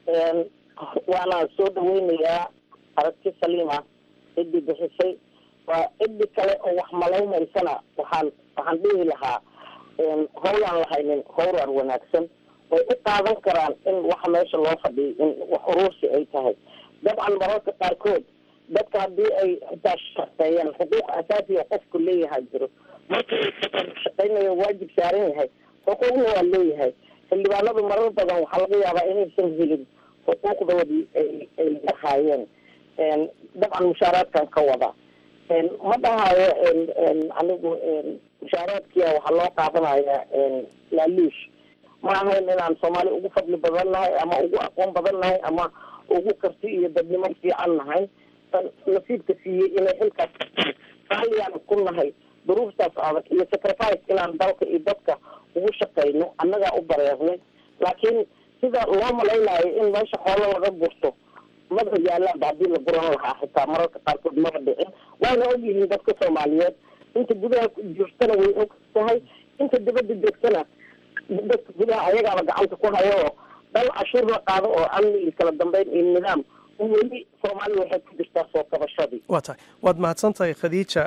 waana soo dhaweynayaa aragti saliima ciddii bixisay waa ciddi kale oo wax malawmaysana waxaan waxaan dhihi lahaa howlaan lahaynin howrar wanaagsan way u qaadan karaan in waxa meesha loo fadhiyay in wax uruursi ay tahay dabcan mararka qaarkood dadka haddii ay xitaa shaqeeyaan xuquuq asaasiga qofku leeyahay jiro markii shaqeynayo waajib saaran yahay xuquuqna waa leeyahay xildhibaanadu marar badan waxaa laga yaabaa inaysan helin xuquuqdoodii ay ay lahaayeen dabcan mushaaraadkan ka wada ma dhahayo anigu mushaaraadkia waxaa loo qaadanaya laaluush ma ahayn inaan soomaali ugu fadli badan nahay ama ugu aqoon badan nahay ama ugu karti iyo dadnimo fiican nahay nasiibka siiyey inay xilkaas raaliyaan ku nahay duruuftaas adag iyo sacrifice inaan dalka iyo dadka ugu shaqeyno annagaa u bareernay laakiin sida loo malaynayo in meesha xoolo laga gurto maba yaalaanba haddii la guran lahaa xitaa mararka qaarkood maba dhicin waana ogyihiin dadka soomaaliyeed inta gudaha joogtana way og tahay inta dibadda joogtana dadka gudaha ayagaaba gacanta ku hayo oo dal cashuur la qaado oo amni iyo kala dambeyn iyo nidaam weli soomaaliya waxay ku jirtaa soo kabashadii waa tahay waad mahadsan tahay khadiija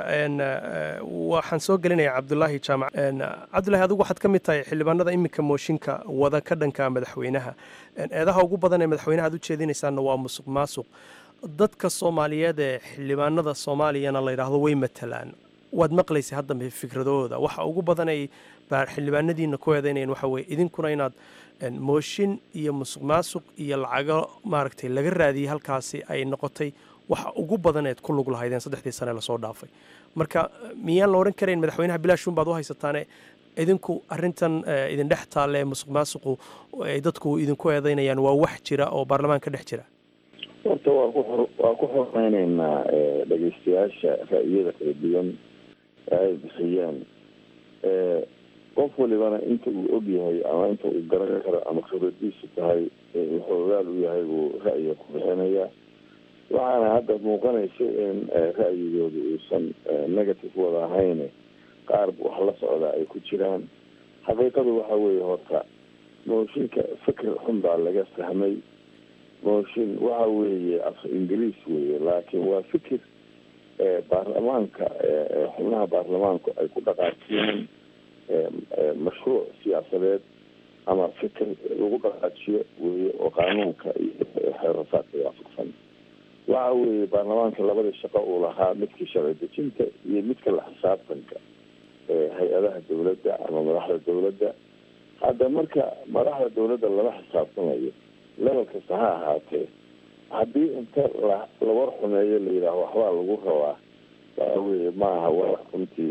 waxaan soo gelinayaa cabdulaahi jaamac cabdulahi adigu waxaad ka mid tahay xildhibaanada iminka mooshinka wada ka dhanka madaxweynaha eedaha ugu badan ee madaxweynaha ad u jeedinaysaana waa musuq maasuq dadka soomaaliyeed ee xildhibaanada soomaaliyana la yidhaahdo way matalaan waad maqlaysay hadda fikradooda waxa ugu badan ay xildhibaanadiina ku eedeynayeen waxa weye idinkuna inaad mooshin iyo musuq maasuq iyo lacago maaragtay laga raadiyey halkaasi ay noqotay waxa ugu badan eed ku lug lahaydeen saddexdii sane lasoo dhaafay marka miyaan la odhan karayn madaxweynaha bilaashun baad u haysataane idinku arintan idin dhex taalle musuq maasuqu ay dadku idinku eedeynayaan waa wax jira oo baarlamaanka dhex jira horta waa ku waa ku xoreyneynaa dhegeystayaasha ra'yada kala duwan ee ay bixiyeen qof walibana inta uu og yahay ama inta uu garan karo ama khibradiisu tahay wuxuu ogaal u yahay buu ra'yiga ku bixinaya waxaana hadda muuqanaysa in ra'yigooda uusan negative wada ahayn qaar wax la socda ay ku jiraan xaqiiqadu waxa weeye horta mooshinka fikir xun baa laga fahmay mooshin waxa weeye af ingiriis weeye laakiin waa fikir baarlamaanka xubnaha baarlamaanku ay ku dhaqaajiyeen mashruuc siyaasadeed ama fikir lagu dhaqaajiyo weeye oo qaanuunka iyo xeerasaadka waafaqsan waxa weeye baarlamaanka labadii shaqo uu lahaa midkii sharci dejinta iyo midka la xisaabtanka hay-adaha dawladda ama madaxda dawladda hadda marka madaxda dawladda lala xisaabtamayo level kasta ha ahaatee haddii inta la la war xumeeyo la yidhaaho waxbaa lagu rabaa waxa weeye ma aha wax runtii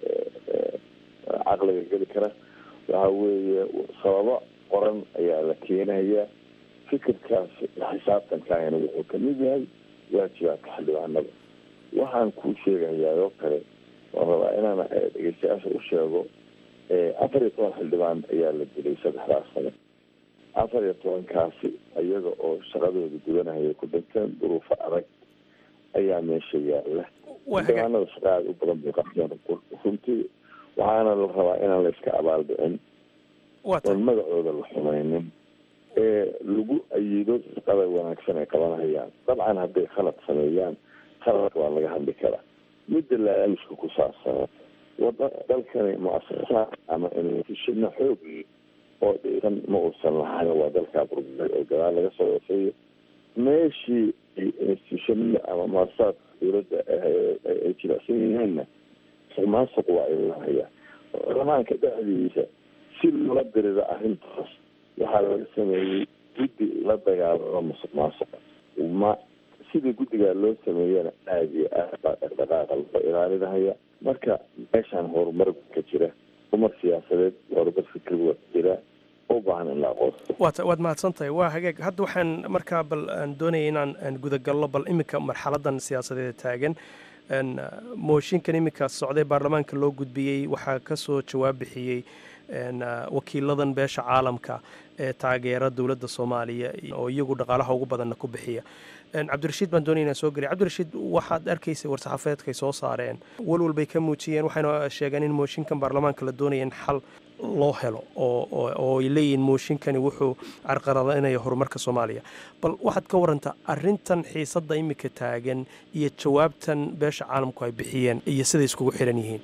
caqliga geli kara waxa weeye sababo qoran ayaa la keenaya fikirkaas xisaabtankaana wuxuu kamid yahay waajibaadka xildhibaanada waxaan kuu sheegayaa oo kale waan rabaa inaan dhegeystayaasha u sheego afar iyo toban xildhibaan ayaa la dilay saddexdaas sano afar iyo tobankaasi iyaga oo shaqadooda gudanahaya ku dhinteen duruufo adag ayaa meesha yaala xildhibaanada shaqa aada u badan bay qabteen runtii waxaana la rabaa inaan la iska abaaldhicin oon magacooda la xumaynin ee lagu ayido shaqada wanaagsan ay qabanahayaan dabcan hadday khalad sameeyaan khaladka waa laga hadli karaa midda laaluska ku saabsan wada dalkani muasasaad ama institushino xoog oo dhisan ma uusan lahayn waa dalkaa burburay oo gadaal laga soo waseeyo meeshii institutionada ama muasasaadka dawladda ay jilicsan yihiinna musuqmaasuq waa ilahaya baarlamaanka dhexdiisa si loola dirida arrintaas waxaa laga sameeyey guddi la dagaalamo musuq maasuqa ma sidii guddigaa loo sameeyana aada iyo aad baa dhaqdhaqaaqa loo ilaalinahaya marka meeshaan horumar ka jira horumar siyaasadeed horumar fikri waa jira u baahan in la aqoonso waad waad mahadsan tahay waa hagaag hadda waxaan markaa bal aan doonaya inaan aan gudagalno bal iminka marxaladan siyaasadeeda taagan mooshinkan iminka socday baarlamaanka loo gudbiyey waxaa ka soo jawaab bixiyey wakiiladan beesha caalamka ee taageera dowladda soomaaliya oo iyagu dhaqaalaha ugu badanna ku bixiya cabdirashiid baan doonaya inaan soo geliy cabdirashiid waxaad arkaysay war-saxaafeedkay soo saareen walwal bay ka muujiyeen waxayna sheegeen in mooshinkan baarlamaanka la doonaya in xal loo helo oo ay leeyihiin mooshinkani wuxuu carqaladinaya horumarka soomaaliya bal waxaad ka warantaa arintan xiisadda iminka taagan iyo jawaabtan beesha caalamku ay bixiyeen iyo siday iskugu xiran yihiin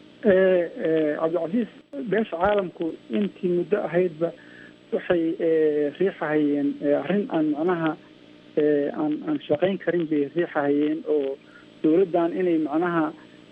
cabdicasiis beesha caalamku intii muddo ahaydba waxay riixahayeen arrin aan macnaha aan aan shaqayn karin bay riixahayeen oo dawladdan inay macnaha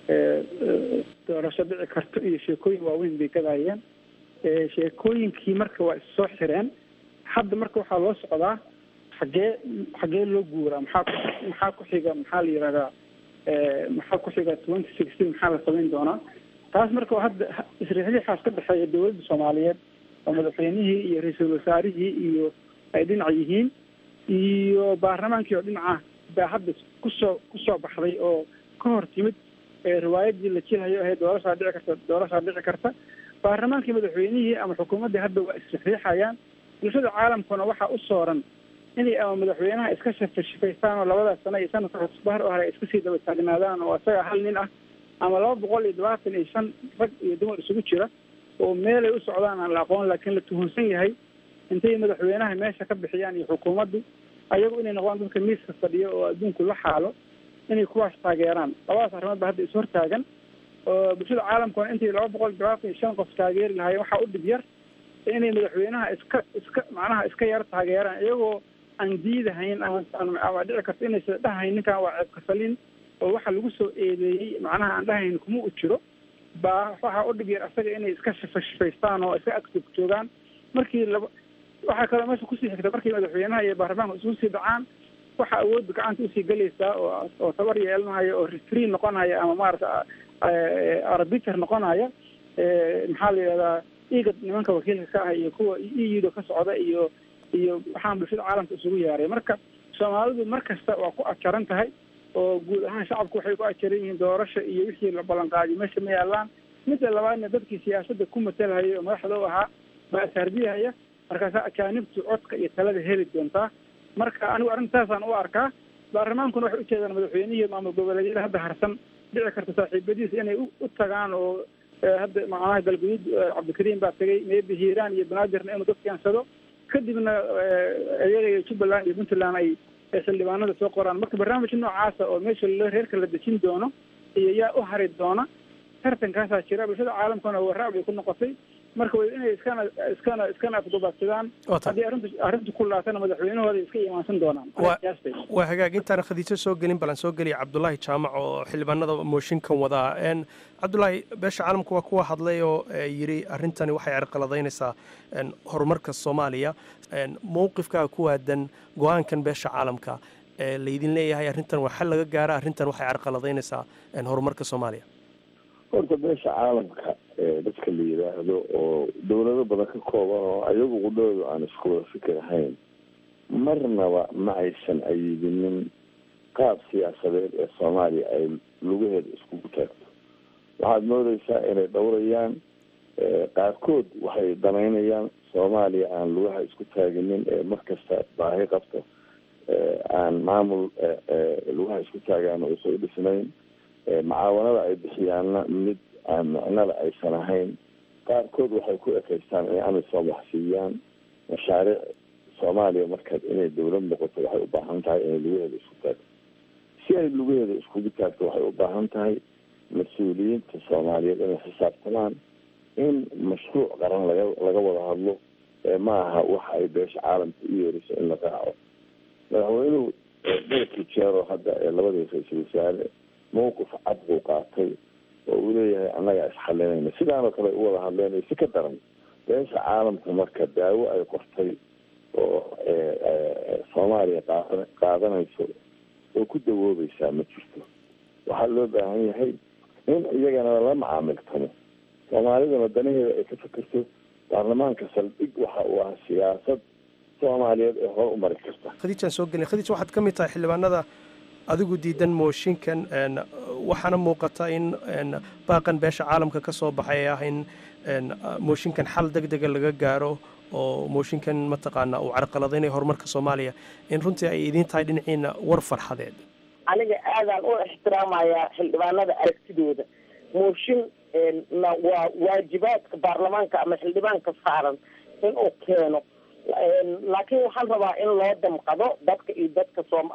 doorasho dhici karto iyo sheekooyin waaweyn bay gadayeen sheekooyinkii marka waa issoo xireen hadda marka waxaa loo socdaa xagee xagee loo guuraa maxaa maxaa ku xiga maxaa la yihahdaa maxaa ku xiga twenty sixteen maxaa la samayn doonaa taas marka hadda isriixriixaas ka dhexeeya dawladda soomaaliyeed oo madaxweynihii iyo ra-iisul wasaarihii iyo ay dhinac yihiin iyo baarlamaankii oo dhinaca baa hadda kusoo kusoo baxday oo ka hor timid riwaayadii la jilayo ahayd doorashaa dhici karta doorashaa dhici karta baarlamaankii madaxweynihii ama xukuumaddii hadda waa isriixriixayaan bulshada caalamkuna waxaa u sooran inay ama madaxweynaha iska shafashifaystaan oo labadaas sano iyo sanadka cusbahar oo hore ay iska sii daba taagnaadaan oo isaga hal nin ah ama laba boqol iyo labaatan iyo shan rag iyo dumar isugu jira oo meelay u socdaan aan la aqoon laakiin la tuhunsan yahay intay madaxweynaha meesha ka bixiyaan iyo xukuumaddu ayagu inay noqdaan dadka miiska fadhiyo oo adduunku la xaalo inay kuwaas taageeraan labadaas arrimood ba hadda ishortaagan oo bulshada caalamkuna intay laba boqol iyo labaatan iyo shan qof taageeri lahaayeen waxaa u dhib yar inay madaxweynaha iska iska macnaha iska yar taageeraan iyagoo aan diidahayn ama ama dhici karto inaysa dhahayn ninkan waa ceebkasalin oo waxa lagu soo eedeeyey macnaha aan dhahayn kuma u jiro baa waxaa u dhib yar asaga inay iska shifashifaystaan oo iska agtog joogaan markii laba waxaa kaloo meesha kusii xigta markii madaxweynaha iyo baarlamaanka isugu sii dhacaan waxaa awoodda gacanta usii gelaysaa oo oo tabar yeelanaya oo refree noqonaya ama maarata arbiter noqonaya maxaa la yidhahdaa igad nimanka wakiilka ka ah iyo kuwa euda ka socda iyo iyo waxaan bulshada caalamka isugu yeeray marka soomaalidu mar kasta waa ku ajaran tahay oo guud ahaan shacabku waxay ku ajaran yihiin doorasha iyo wixii la ballanqaadiyo meesha ma yaalaan midda labaadna dadkii siyaasadda ku matalhaya oo madaxda u ahaa baa ishardiyahaya markaasaa ajaanibtu codka iyo talada heli doontaa marka anigu arrintaasaan u arkaa baarlamaankuna waxay ujeedaan madaxweynihii maamul goboleedyada hadda harsan dhici karta saaxiibadiisa inay u tagaan oo hadda macnaha galguduud cabdikariim baa tegay maybe hiiraan iyo banaadirna inuu dad keensado kadibna iyaga iyo jubbaland iyo puntland ay ee xildhibaanada soo qoraan marka barnaamij noocaasa oo meesha la reerka la dejin doono iyo yaa u hari doona tartankaasaa jira bulshada caalamkana waraac bay ku noqotay marka way inay iskana iskana iskana afdubaadsadaan haddii arrintu arrintu ku laatana madaxweynahooda iska imaansan doonaan waa hagaag intaan khadiijo soo gelin balan soo geliya cabdulaahi jaamac oo xildhibaanada mooshinkan wadaa n cabdulaahi beesha caalamka waa kuwa hadlay oo yidhi arrintani waxay carqaladaynaysaa horumarka soomaaliya mowqifkaa ku waadan go-aankan beesha caalamka ee laydin leeyahay arrintan waa xal laga gaara arrintan waxay carqaladaynaysaa horumarka soomaaliya horta beesha caalamka dadka la yidhaahdo oo dowlado badan ka kooban oo ayagu qudhoodu aan isku wada fikir ahayn marnaba ma aysan ayidinin qaab siyaasadeed ee soomaaliya ay lugaheeda iskugu taagto waxaad moodeysaa inay dhowrayaan qaarkood waxay danaynayaan soomaaliya aan lugaha isku taaginin ee markasta baahi qabto aan maamul lugaha isku taagaan oo isa u dhisnayn macaawanada ay bixiyaanna mid aan micnada aysan ahayn qaarkood waxay ku ekeystaan inay amisom wax siiyaan mashaariic soomaaliya markaad inay dowlad noqoto waxay u baahan tahay inay lugaheeda isku taagto si ay lugaheeda iskugu taagto waxay u baahan tahay mas-uuliyiinta soomaaliyeed inay xisaabtamaan in mashruuc qaran laga laga wada hadlo ma aha waxa ay beesha caalamka u yeeriso in la raaco madaxweynuhu dalkii jeero hadda ee labadii ra-iisul wasaare mawqif cad buu qaatay oo uu leeyahay annagaa isxalinayna sidaanoo kale u wada hadleen si ka daran beesha caalamka marka daawo ay qortay oo soomaaliya qaada qaadanayso oo ku dawoobaysaa ma jirto waxaa loo baahan yahay in iyagana la macaamiltamo soomaalidana danaheeda ay ka fikirto baarlamaanka saldhig waxa uu ah siyaasad soomaaliyeed ee hore u mari karta khadiijaan soo gelin khadiij waxaad ka mid tahay xildhibaanada adigu diidan mooshinkan waxaana muuqata in baaqan beesha caalamka ka soo baxay ee ah in mooshinkan xal deg dega laga gaaro oo mooshinkan mataqaana uu carqaladaynayo horumarka soomaaliya in runtii ay idiin tahay dhinaciina war farxadeed aniga aadaan u ixtiraamayaa xildhibaanada aragtidooda mooshin na waa waajibaadka baarlamaanka ama xildhibaanka saaran inuu keeno laakiin waxaan rabaa in loo damqado dadka iyo dadka soom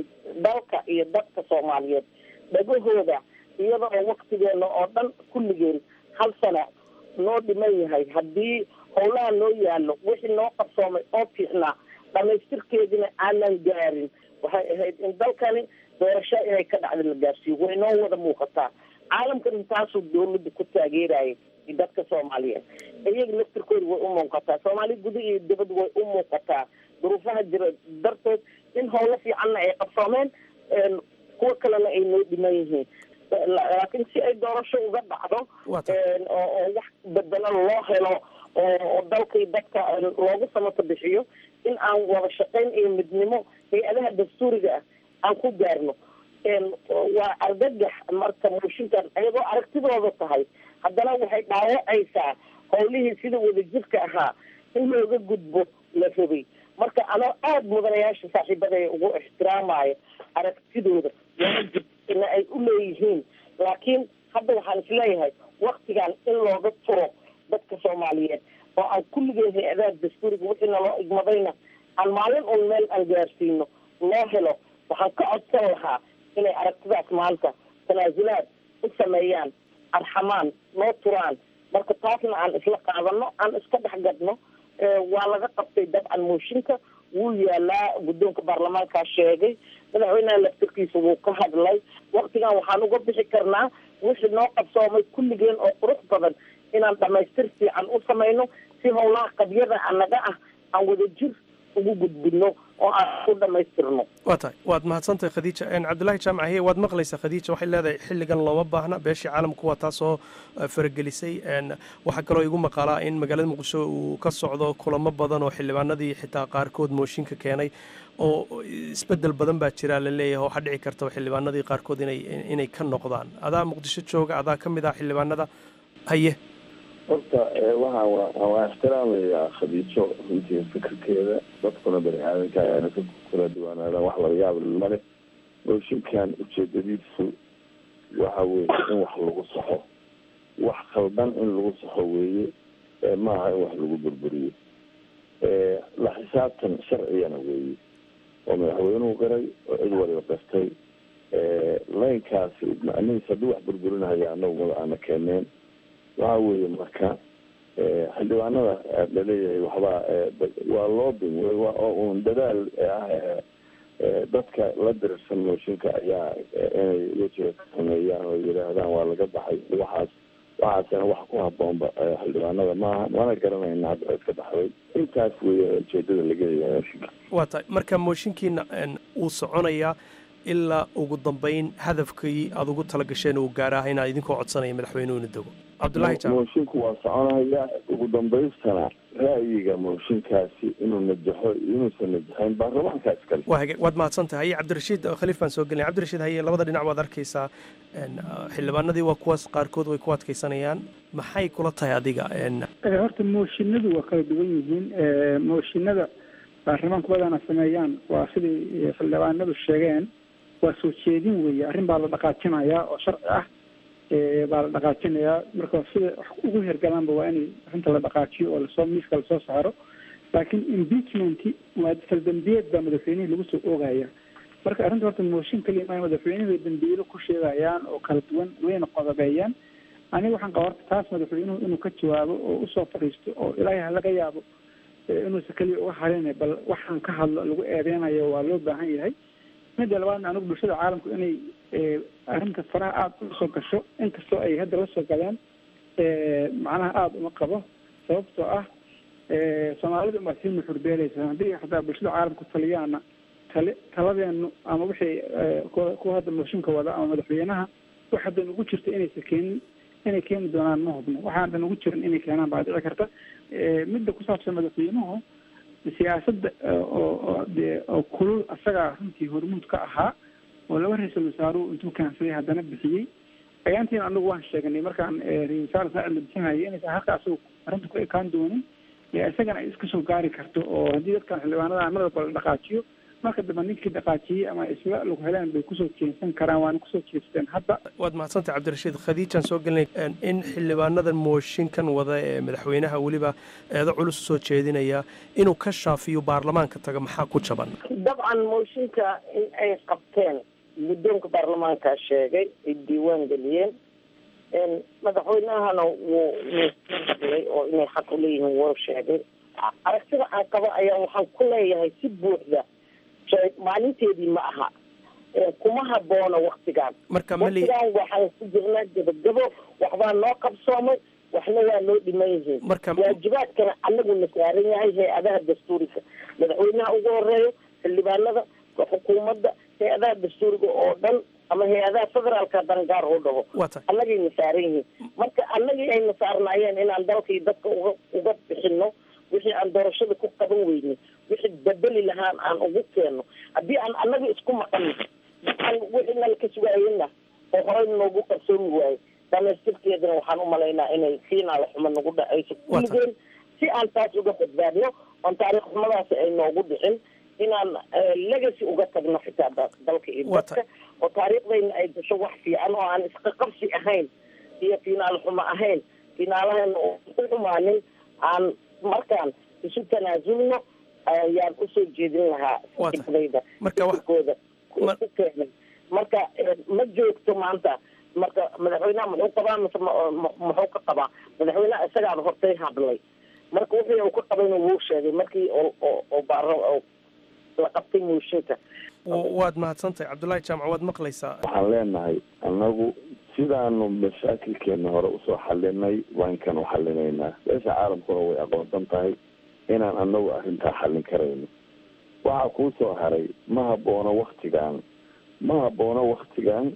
dalka iyo dadka soomaaliyeed dhagahooda iyada oo waktigeena oo dhan kulligeen hal sana noo dhiman yahay haddii howlaha noo yaalo wixii noo qarsoomay oo fiicnaa dhamaystirkeedina aanan gaarin waxay ahayd in dalkani doorasho inay ka dhacda la gaarsiiyo way noo wada muuqataa caalamkan intaasuu dawladda ku taageerayay dadka soomaaliyeed iyaga laftirkooda way u muuqataa soomaali guda iyo dibad way u muuqataa duruufaha jira darteed in howlo fiicanna ay qabsoomeen kuwo kalena ay noo dhiman yihiin laakiin si ay doorasho uga dhacdo oo wax bedelo loo helo oo dalka iyo dadka loogu samato bixiyo in aan wada shaqayn iyo midnimo hay-adaha dastuuriga ah aan ku gaarno waa argagax marka mooshinkan iyadoo aragtidooda tahay haddana waxay dhaawacaysaa howlihii sida wadajirka ahaa in looga gudbo la rabay marka anoo aada mudanayaasha saaxiibadaya ugu ixtiraamayo aragtidooda waajib ina ay u leeyihiin laakiin hadda waxaan isleeyahay waktigan in looga turo dadka soomaaliyeed oo aan kulligeen hay-adaha dastuuriga wixii naloo igmadayna aan maalin un meel aan gaarsiino loo helo waxaan ka codsan lahaa inay aragtidaas maanta tanaasulaad u sameeyaan arxamaan noo turaan marka taasna aan isla qaadano aan iska dhex gadno waa laga qabtay dabcan mooshinka wuu yaalaa guddoonka baarlamaankaa sheegay madaxweynaha laftirkiisa wuu ka hadlay waktigan waxaan uga bixi karnaa wixii noo qabsoomay kulligeen oo qurux badan inaan dhamaystir fiican u samayno si howlaha qabyada anaga ah aan wada jir ugu gudbino oo aan ku dhamaystirno waa tahay waad mahadsantahay khadiija cabdullaahi jaamac hiye waad maqlaysaa khadiija waxay leedahay xilligan looma baahna beeshii caalamku waa taasoo faragelisay waxaa kaloo igu maqaalaa in magaalada muqdisho uu ka socdo kulamo badan oo xildhibaanadii xitaa qaarkood mooshinka keenay oo isbedel badan baa jira la leeyahay waxaa dhici karta xildhibaanadii qaarkood inay inay ka noqdaan adaa muqdisho jooga adaa ka mid ah xildhibaanada haye horta waxaan waan ixtiraamayaa khadiijo runtii fikirkeeda dadkuna bani aadanka ayaana ka kala duwanaadaan wax laga yaab male mooshinkan ujeedadiisu waxa weeye in wax lagu saxo wax khaldan in lagu saxo weeye maaha in wax lagu burburiyo la xisaabtan sharcigana weeye oo madaxweynuhu qiray oo cid waliba qirtay laynkaasi macnihiis hadduu wax burburinahaya anagu mada aana keeneen waxa weeye marka xildhibaanada laleeyahay waxbaa waa loobin oo un dadaal ah dadka la dirirsan mooshinka ayaa inay wejiga ka sameeyaan oo yidhaahdaan waa laga baxay waxaas waxaasina wax ku haboonba xildhibaanada maaha mana garanayna hadda cid ka baxday intaas weeye ujeedada laga leeyahay mooshinka waa tahay marka mooshinkiina wuu soconayaa ilaa ugu dambeyn hadafkii aada ugu tala gasheen uu gaaraah inaad idinkoo codsanaya madaxweynuhu ina dego cabdullaahi jaamac moshinku waa soconaya ugu dambaystana ra'yiga mooshinkaasi inuu najaxo iyo inuusan najaxayn baarlamaanka iskale waa hage waad mahadsan tahay cabdirashiid khaliif baan soo gelinay cabdirashiid haye labada dhinac waad arkaysaa xildhibaanadii waa kuwaas qaarkood way ku adkaysanayaan maxay kula tahay adiga horta mooshinadu waa kala duwan yihiin mooshinada baarlamaanku badana sameeyaan waa siday xildhibaanadu sheegeen waa soo jeedin weeye arrin baa la dhaqaajinayaa oo sharci ah baa la dhaqaajinayaa marka sida wax ugu hergalaanba waa in arrinta la dhaqaajiyo oo lasoo miiska lasoo saaro laakiin impeachment waa faldambiyeed baa madaxweynihii lagu soo oogaya marka arrinta horta mooshin kaliya maa madaxweynuhu bay dambiilo ku sheegayaan oo kala duwan wayna qodobeeyaan aniga waxaan qaba horta taas madaxweynuhu inuu ka jawaabo oo usoo fadhiisto oo ilaahay ha laga yaabo inuusa keliya uga harin bal waxaan ka hadlo lagu eedeynayo waa loo baahan yahay midda labaadna anigu bulshada caalamku inay arrinta faraha aada ula soo gasho inkastoo ay hadda la soo galeen macnaha aada uma qabo sababtoo ah soomaalida umaa sii nuxurbeeleysa haddii xataa bulshada caalamku taliyaana tali taladeenu ama wixii kuwa hadda mooshinka wada ama madaxweynaha wax hadda nugu jirta inaysa keenin inay keeni doonaan ma hubno waxaan hadda nugu jirin inay keenaan baa dhici karta midda ku saabsan madaxweynuhu siyaasadda oo dee oo kulul asagaa runtii hormuud ka ahaa oo laba ra-iisul wasaaruhu intuu kaansaday haddana bixiyey ayaantiina anagu waan sheegnay markaan ra-isul wasaar saacid la bixinayay inaysan halka asagu arrinta ku ekaan doonin isagana ay iska soo gaari karto oo haddii dadkan xildhibaanada mar walba la dhaqaajiyo marka dambe ninkii dhaqaajiyey ama isla lagu heleen bay kusoo jeensan karaan waana kusoo jeesteen hadda waad mahadsantahay cabdirashiid khadiijaan soo gelinay in xildhibaanadan mooshinkan wada ee madaxweynaha weliba eedo culus usoo jeedinaya inuu ka shaafiyo baarlamaanka taga maxaa ku jaban dabcan mooshinka in ay qabteen guddoonka baarlamaanka sheegay ay diiwaan geliyeen madaxweynahana wuu wuu hadlay oo inay xaq uleeyihiin wuu sheegay aragtida aan qabo ayaa waxaan ku leeyahay si buuxda maalinteedii ma aha kuma haboona waktigaan waktigaan waxaan ku jirnaa gabagabo waxbaa noo qabsoomay waxna waa noo dhiman yihiin waajibaadkana anaguna saaran yahay hay-adaha dastuuriga madaxweynaha ugu horeeyo xildhibaanada xukuumadda hay-adaha dastuuriga oo dhan ama hay-adaha federaalka dangaar oo dhaho annagayna saaran yihiin marka annagii ayna saarnaayeen inaan dalkii dadka uga uga bixino wixii aan doorashada ku qaban weyne wixii bedeli lahaan aan ugu keenno haddii aan annaga isku maqano aan wixii nala ka sugaayena oo horey noogu qarsoomi waaye dhamaystirkeedana waxaan umalaynaa inay fiinaala xumo nagu dhacayso kulligeen si aan taas uga badbaadno oon taariikh xumadaasi ay noogu dhicin inaan legacy uga tagno xitaa dalka iyo dadka oo taariikhdayna ay gasho wax fiican oo aan isqaqabsi ahayn iyo fiinaal xumo ahayn fiinaalahayna oo ku xumaanin aan markaan isu tanaasulno ayaan usoo jeedin lahaa fikradayda fikirkooda ku keenay marka ma joogto maanta marka madaxweynaha muxuu qabaa mise muxuu ka qabaa madaxweynaha isagaaba hortay hadlay marka wixii uu ka qabayna wuu sheegay markii oo baaro la qabtay mooshinka waad mahadsantahay cabdullaahi jaamac waad maqlaysaa waxaan leenahay annagu sidaanu mashaakilkeena hore usoo xalinay waankan u xalinaynaa beesha caalamkuna way aqoonsan tahay inaan anagu arrintaa xallin karayno waxaa kuu soo haray ma haboono waktigan ma haboono waktigan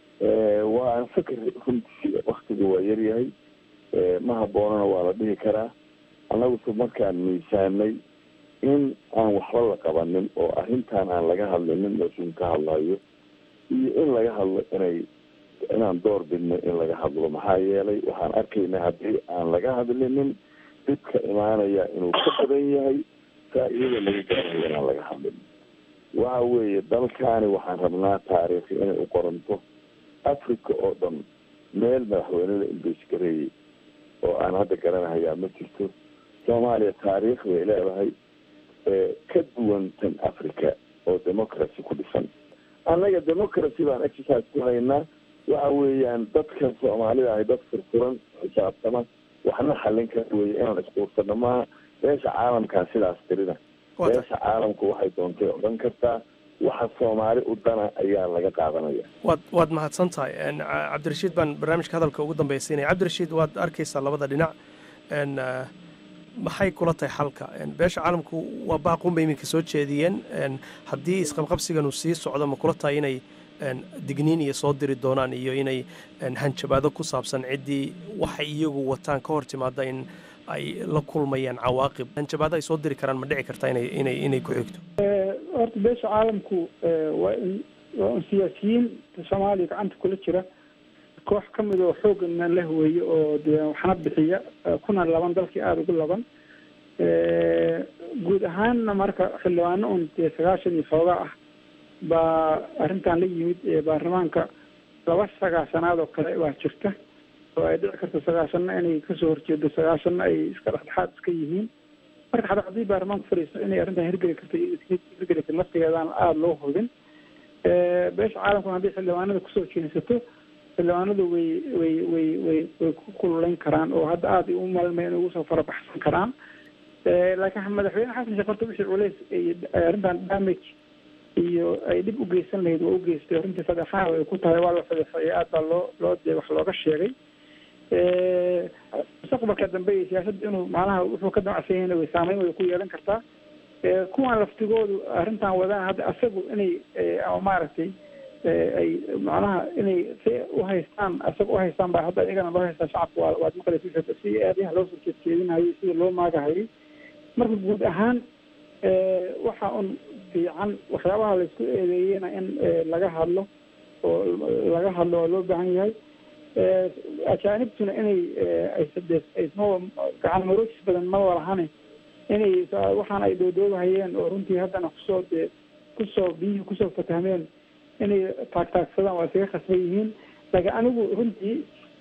waa aan fikir runtii waktiga waa yaryahay ma haboonona waa la dhihi karaa annaguse markaan miisaanay in aan waxba la qabanin oo arrintan aan laga hadlinin mooshin ka hadlayo iyo in laga hadlo inay inaan door bidno in laga hadlo maxaa yeelay waxaan arkaynaa haddii aan laga hadlinin dhibka imaanaya inuu ka badan yahay faa-iidada laga gaarayo inaan laga hadlin waxa weeye dalkaani waxaan rabnaa taariikhi inay u qoranto africa oo dhan meel madaxweynada ingiriisgareeyey oo aan hadda garanahayaa ma jirto soomaaliya taariikh bay leedahay ka duwan tan africa oo democracy ku dhisan annaga democracy baan exercise ku haynaa waxa weeyaan dadka soomaalida ahay dad furfuran xisaabtama waxna xallin kara weeye inaan isquursano maaha beesha caalamkaa sidaas tirina beesha caalamku waxay doontay odhan kartaa waxa soomaali u dana ayaa laga qaadanaya waad waad mahadsan tahay cabdirashiid baan barnaamijka hadalka ugu dambaysiinaya cabdirashiid waad arkaysaa labada dhinac n maxay kula tahay xalka beesha caalamku waa baaqun bay iminka soo jeediyeen haddii isqabqabsigan uu sii socdo ma kula tahay inay digniin iyo soo diri doonaan iyo inay hanjabaado ku saabsan ciddii waxay iyagu wataan ka hor timaada in ay la kulmayaan cawaaqib hanjabaado ay soo diri karaan ma dhici kartaa inay inay inay ku xigto horta beesha caalamku waa in waa un siyaasiyiin soomaaliya gacanta kula jira koox ka mid oo xooggana la huweeye oo dee waxna bixiya kuna laban dalkii aada ugu laban guud ahaanna marka xildhibaano un dee sagaashan iyo xoogaa ah baa arrintan la yimid baarlamaanka laba sagaashanaad oo kale waa jirta oo ay dhici karto sagaashanna inay kasoo horjeedo sagaashanna ay iska dhexdhexaad iska yihiin marka xataa haddii baarlamaanku fadhiisto inay arrintan hirgeli karto iyo hirgeli karto laftigeedaan aada loo hubin beesha caalamkuna haddii xildhibaanada kusoo jeensato xildhibaanadu way way way way way ku kululeyn karaan oo hadda aada u malmay inay ugu soo farabaxsan karaan laakiin madaxweyne xasan sheekh horta wixii culeys arrintan damage iyo ay dhib u geysan lahayd waa u geystay arrintii fadeexaha ay ku tahay waa la fadeexeeyay aad baa loo loo dee wax looga sheegay mustaqbalka dambe iyo siyaasadda inuu macnaha wuxuu ka damacsan yahayna way saameyn way ku yeelan kartaa kuwan laftigoodu arrintan wadaan hadda asagu inay ama maaragtay ay macnaha inay si uhaystaan asaga uhaystaan baa hadda iyagana loo haystaa shacabka waa waad maqlaysa si aadayaha loo soo jeedjeedinayay sida loo maagahayay marka guud ahaan waxa un fiican waxyaabaha laisku eedeeyena in laga hadlo oo laga hadlo oo loo baahan yahay ajaanibtuna inay aysma gacan maroojis badan ma walahane inay waxaan ay doodoobahayeen oo runtii haddana kusoo dee kusoo biyihii kusoo fatahmeen inay taagtaagsadaan waa isaga khasban yihiin laakiin anigu runtii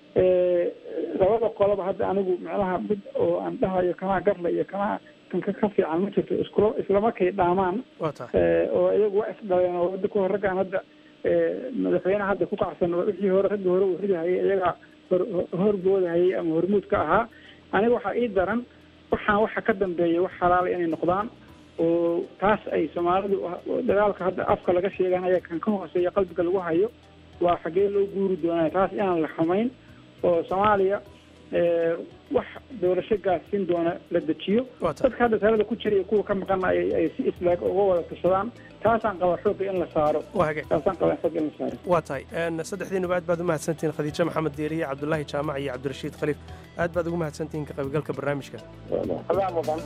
labada qoloba hadda anigu macnaha mid oo aan dhahayo kanaa garla iyo kanaa kanka ka fiican ma jirto iskula islamarkay dhaamaan oo iyagu waa isdhaleen oo wada kuwa raggaan hadda madaxweyneha hadda ku kacsan wixii hore raggii hore uu ridahayay iyaga hor horboodahayay ama hormuud ka ahaa aniga waxaa ii daran waxaan waxa ka dambeeya wax xalaala inay noqdaan oo taas ay soomaalidu dagaalka hadda afka laga sheeganaya kan ka hooseeya qalbiga lagu hayo waa xaggee loo guuri doonaya taas inaan la xumayn oo soomaaliya wax doorasho gaarsiin doona la dejiyo dadka hadda talada ku jira iyo kuwa ka maqana ay si islaag uga wada tashadaan taasaan qaba xoogga in la saaro taasaan qaba xoogga in la saaro waa tahay saddexdiinuba aad baad u mahadsantihiin khadiijo maxamed deeriye cabdulaahi jaamac iyo cabdirashiid khaliif aad baad ugu mahadsantihiin ka qaybgalka barnaamijka adaa mudan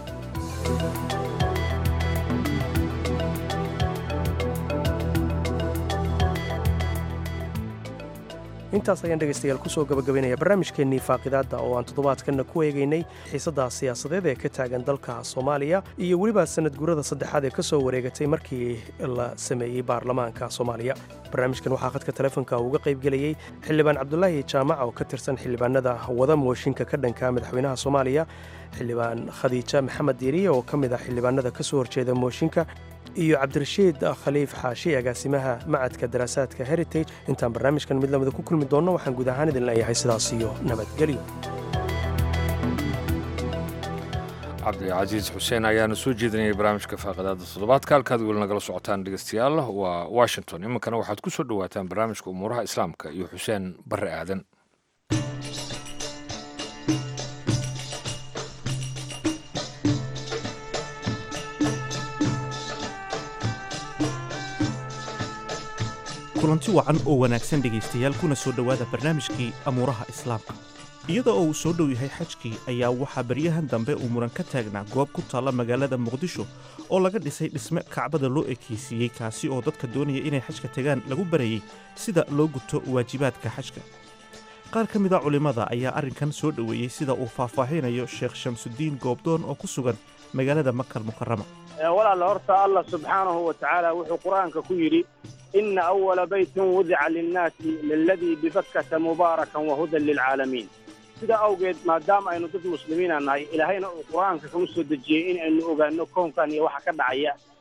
intaas ayaan dhegaystayaal kusoo gabagabaynaya barnaamijkeennii faaqidaadda oo aan toddobaadkanna ku eegaynay xiisadda siyaasadeed ee ka taagan dalka soomaaliya iyo weliba sanad gurada saddexaad ee ka soo wareegatay markii la sameeyey baarlamaanka soomaaliya barnaamijkan waxaa khadka telefoonka uga qaybgelayey xildhibaan cabdulaahi jaamac oo ka tirsan xildhibaanada wada mooshinka ka dhanka madaxweynaha soomaaliya xildhibaan khadiija maxamed diiriye oo ka mid ah xildhibaanada ka soo horjeeda mooshinka iyo cabdirashiid khaliif xaashi agaasimaha macadka daraasaadka heritage intaan barnaamijkan mid lamida ku kulmi doonno waxaan guud ahaan idin leeyahay sidaas iyo nabadgelyo cabdicasiis xuseen ayaana soo jeedinayay barnaamijka faaqadaada toddobaadka halkaad weli nagala socotaan dhegeystayaal waa washington iminkana waxaad ku soo dhowaataan barnaamijka umuuraha islaamka iyo xuseen barre aadan kulanti wacan oo wanaagsan dhegaystayaal kuna soo dhowaada barnaamijkii amuuraha islaamka iyada oo uu soo dhow yahay xajkii ayaa waxaa baryahan dambe uu muran ka taagnaa goob ku taalla magaalada muqdisho oo laga dhisay dhisme kacbada loo ekaysiiyey kaasi oo dadka doonaya inay xajka tegaan lagu barayey sida loo guto waajibaadka xajka qaar ka mid a culimmada ayaa arrinkan soo dhoweeyey sida uu faahfaahinayo sheekh shamsudiin goobdoon oo ku sugan magaalada makal mukarama walaala horta allah subxaanahu wa tacaala wuxuu qur-aanka ku yidhi ina awala baytin wudica linnaasi liladii bibakkata mubaarakan wahudan lilcaalamiin sidaa awgeed maadaama aynu dad muslimiina nahay ilaahayna uu qur-aanka kagu soo dejiyey in aynu ogaano koonkan iyo waxa ka dhacaya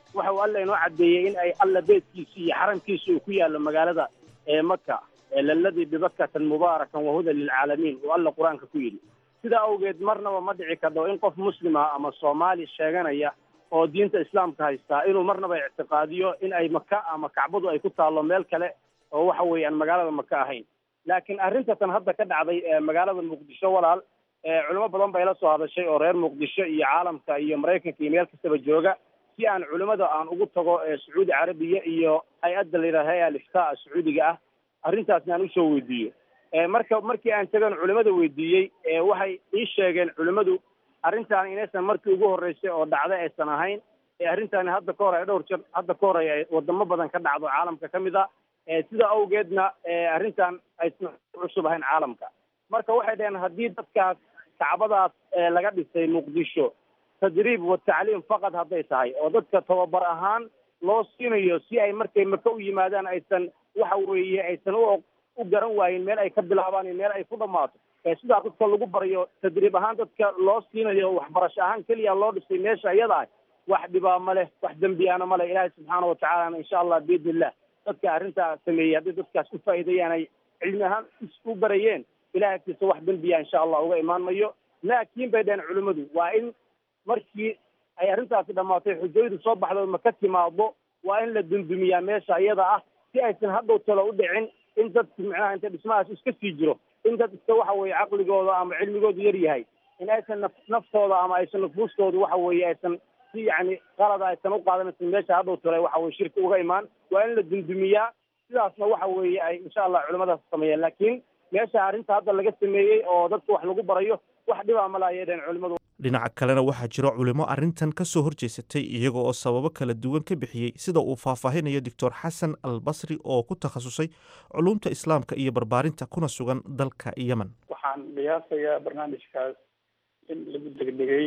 waxa uu alla inoo caddeeyey in ay alla beedkiisa iyo xaramkiisa uu ku yaallo magaalada ee maka laladii bibakatan mubaarakan wahudan lilcaalamiin uu alla qur-aanka ku yidhi sidaa awgeed marnaba ma dhici kardo in qof muslima ama soomaali sheeganaya oo diinta islaamka haystaa inuu marnaba ictiqaadiyo in ay maka ama kacbadu ay ku taallo meel kale oo waxa weeye aan magaalada maka ahayn laakiin arrintatan hadda ka dhacday ee magaalada muqdisho walaal culimo badan bay la soo hadashay oo reer muqdisho iyo caalamka iyo maraykanka iyo meel kastaba jooga si aan culimada aan ugu tago sacuudi carabiya iyo hay-adda la yidhaha hay aliftaa sacuudiga ah arrintaasna aan usoo weydiiyo marka markii aan tagan culimada weydiiyey waxay ii sheegeen culimadu arrintaan inaysan markii ugu horreysay oo dhacday aysan ahayn ee arrintaani hadda ka hor ay dhowr jir hadda ka hor ay wadamo badan ka dhacdo caalamka ka mid a sida awgeedna arrintan aysan cusub ahayn caalamka marka waxay dhaheen haddii dadkaas kacbadaas laga dhisay muqdisho tadriib wa tacliim faqad hadday tahay oo dadka tababar ahaan loo siinayo si ay markay maka u yimaadaan aysan waxa weeye aysan u u garan waayin meel ay ka bilaabaan iyo meel ay ku dhammaato sidaa dadka lagu barayo tadriib ahaan dadka loo siinayo waxbarasho ahaan keliya loo dhisay meesha iyada ah wax dhibaa ma leh wax dembiyaana ma leh ilaahay subxaana watacaalana insha allah biidni illah dadka arrintaa sameeyey haddii dadkaas u faa'iideeyaan ay cilmi ahaan u barayeen ilahay agtiisa wax dembiya insha allah uga imaan mayo laakiin bay dhaheen culimmadu waa in markii ay arrintaasi dhammaatay xujayadu soo baxdo ma ka timaado waa in la dundumiyaa meesha iyada ah si aysan hadhow talo u dhicin in dadku micnaha inta dhismahaas iska sii jiro in dad iska waxa weeye caqligooda ama cilmigoodu yar yahay in aysan naf naftooda ama aysan nufuustooda waxa weeye aysan si yacni qalada aysan u qaadanaysan meesha hadhow talo waxa weye shirka uga imaan waa in la dundumiyaa sidaasna waxa weeye ay insha allah culimadaas sameeyeen laakiin meesha arrinta hadda laga sameeyey oo dadka wax lagu barayo wax dhibaa ma laayay dheen culimadu dhinaca kalena waxaa jiro culimo arrintan ka soo horjeesatay iyaga oo sababo kala duwan ka bixiyey sida uu faahfaahinayo doctor xasan al basri oo ku takhasusay culumta islaamka iyo barbaarinta kuna sugan dalka yemen waxaan qiyaasayaa barnaamijkaas in lagu degdegay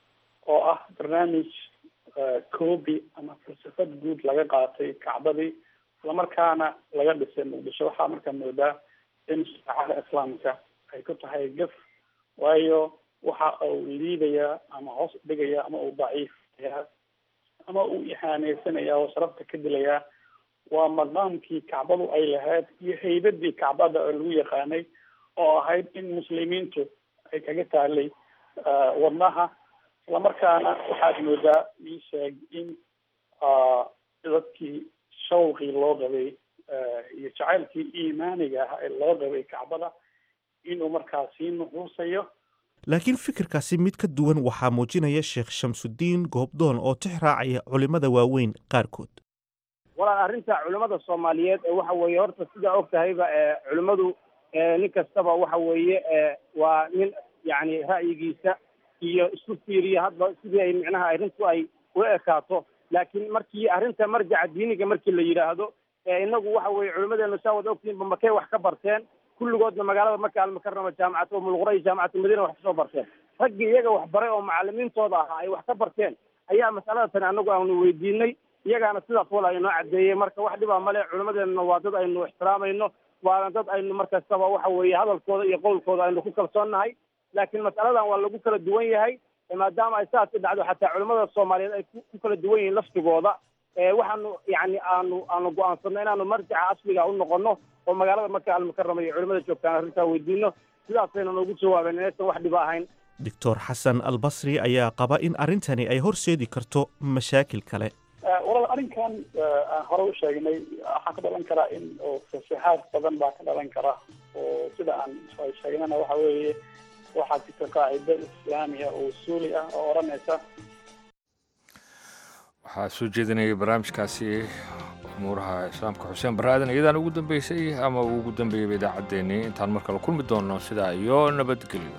oo ah barnaamij koobi ama falsafad guud laga qaatay kacbadii islamarkaana laga dhisay muqdisho waxaa markaa moodaa in shareecada islaamka ay ku tahay gaf waayo waxa uu liidayaa ama hoos dhigayaa ama uu daciifayaa ama uu ihaaneysanaya oo sharafta ka dilayaa waa maqaamkii kacbadu ay lahayd iyo haybadii kacbada oo lagu yaqaanay oo ahayd in muslimiintu ay kaga taalay wadnaha islamarkaana waxaad moodaa ii sheeg in dadkii shawqii loo qabay iyo jacaylkii iimaaniga ah ee loo qabay kacbada inuu markaa sii nuxuusayo laakiin fikirkaasi mid ka duwan waxaa muujinaya sheekh shamsudiin goobdoon oo tix raacaya culimmada waaweyn qaarkood walaal arrinta culimmada soomaaliyeed ee waxa weeye horta sidaa og tahayba culimmadu nin kastaba waxa weeye waa nin yacni ra'yigiisa iyo isku fiiriya hadba sidii ay micnaha arrintu ay u ekaato laakiin markii arrinta marjaca diiniga markii la yidhaahdo inagu waxa weeye culimmadeena saa wada ogtihiinba makay wax ka barteen kulligoodna magaalada maka almukarama jaamacad umulqura iyo jaamacatu madiina wax kasoo barteen raggii iyaga wax baray oo macalimiintooda ahaa ay wax ka barteen ayaa masalada tani anagu aanu weydiinay iyagaana sidaas wal aynoo caddeeyey marka wax dhibaa male culimadeenna waa dad aynu ixtiraamayno waana dad aynu markastaba waxa weeye hadalkooda iyo qowlkooda aynu ku kalsoonnahay laakiin masaladan waa lagu kala duwan yahay maadaama ay saas i dhacdo xataa culimada soomaaliyeed ay ku kala duwan yihiin laftigooda waxaanu yani aanu aanu go-aansanno inaanu marjaca asliga u noqono oo magaalada marka almukarama iyo culimada joogtaan arrintaa weydiino sidaasayna noogu jawaabeen inaysan wax dhiba ahayn doctor xasan al basri ayaa qaba in arrintani ay horseedi karto mashaakil kale walaal arrinkan aan hore u sheegnay waxaa ka dhalan karaa in oo fasaxaad badan baa ka dhalan kara oo sida aan sheegnana waxa weeye waxaa jirta qaacido islaamiya oo usuuli ah oo odhanaysa waxaa soo jeedinayay barnaamijkaasi umuuraha islaamka xuseen baraadan iyadaan ugu dambeysay ama uu ugu dambeeyeyba idaacaddeenii intaan mar kale kulmi doonno sidaa iyo nabadgelyo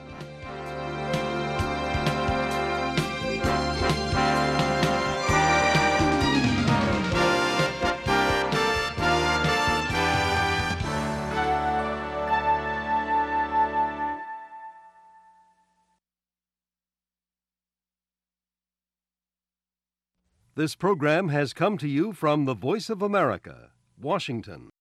This program has come to you from the Voice of America, Washington.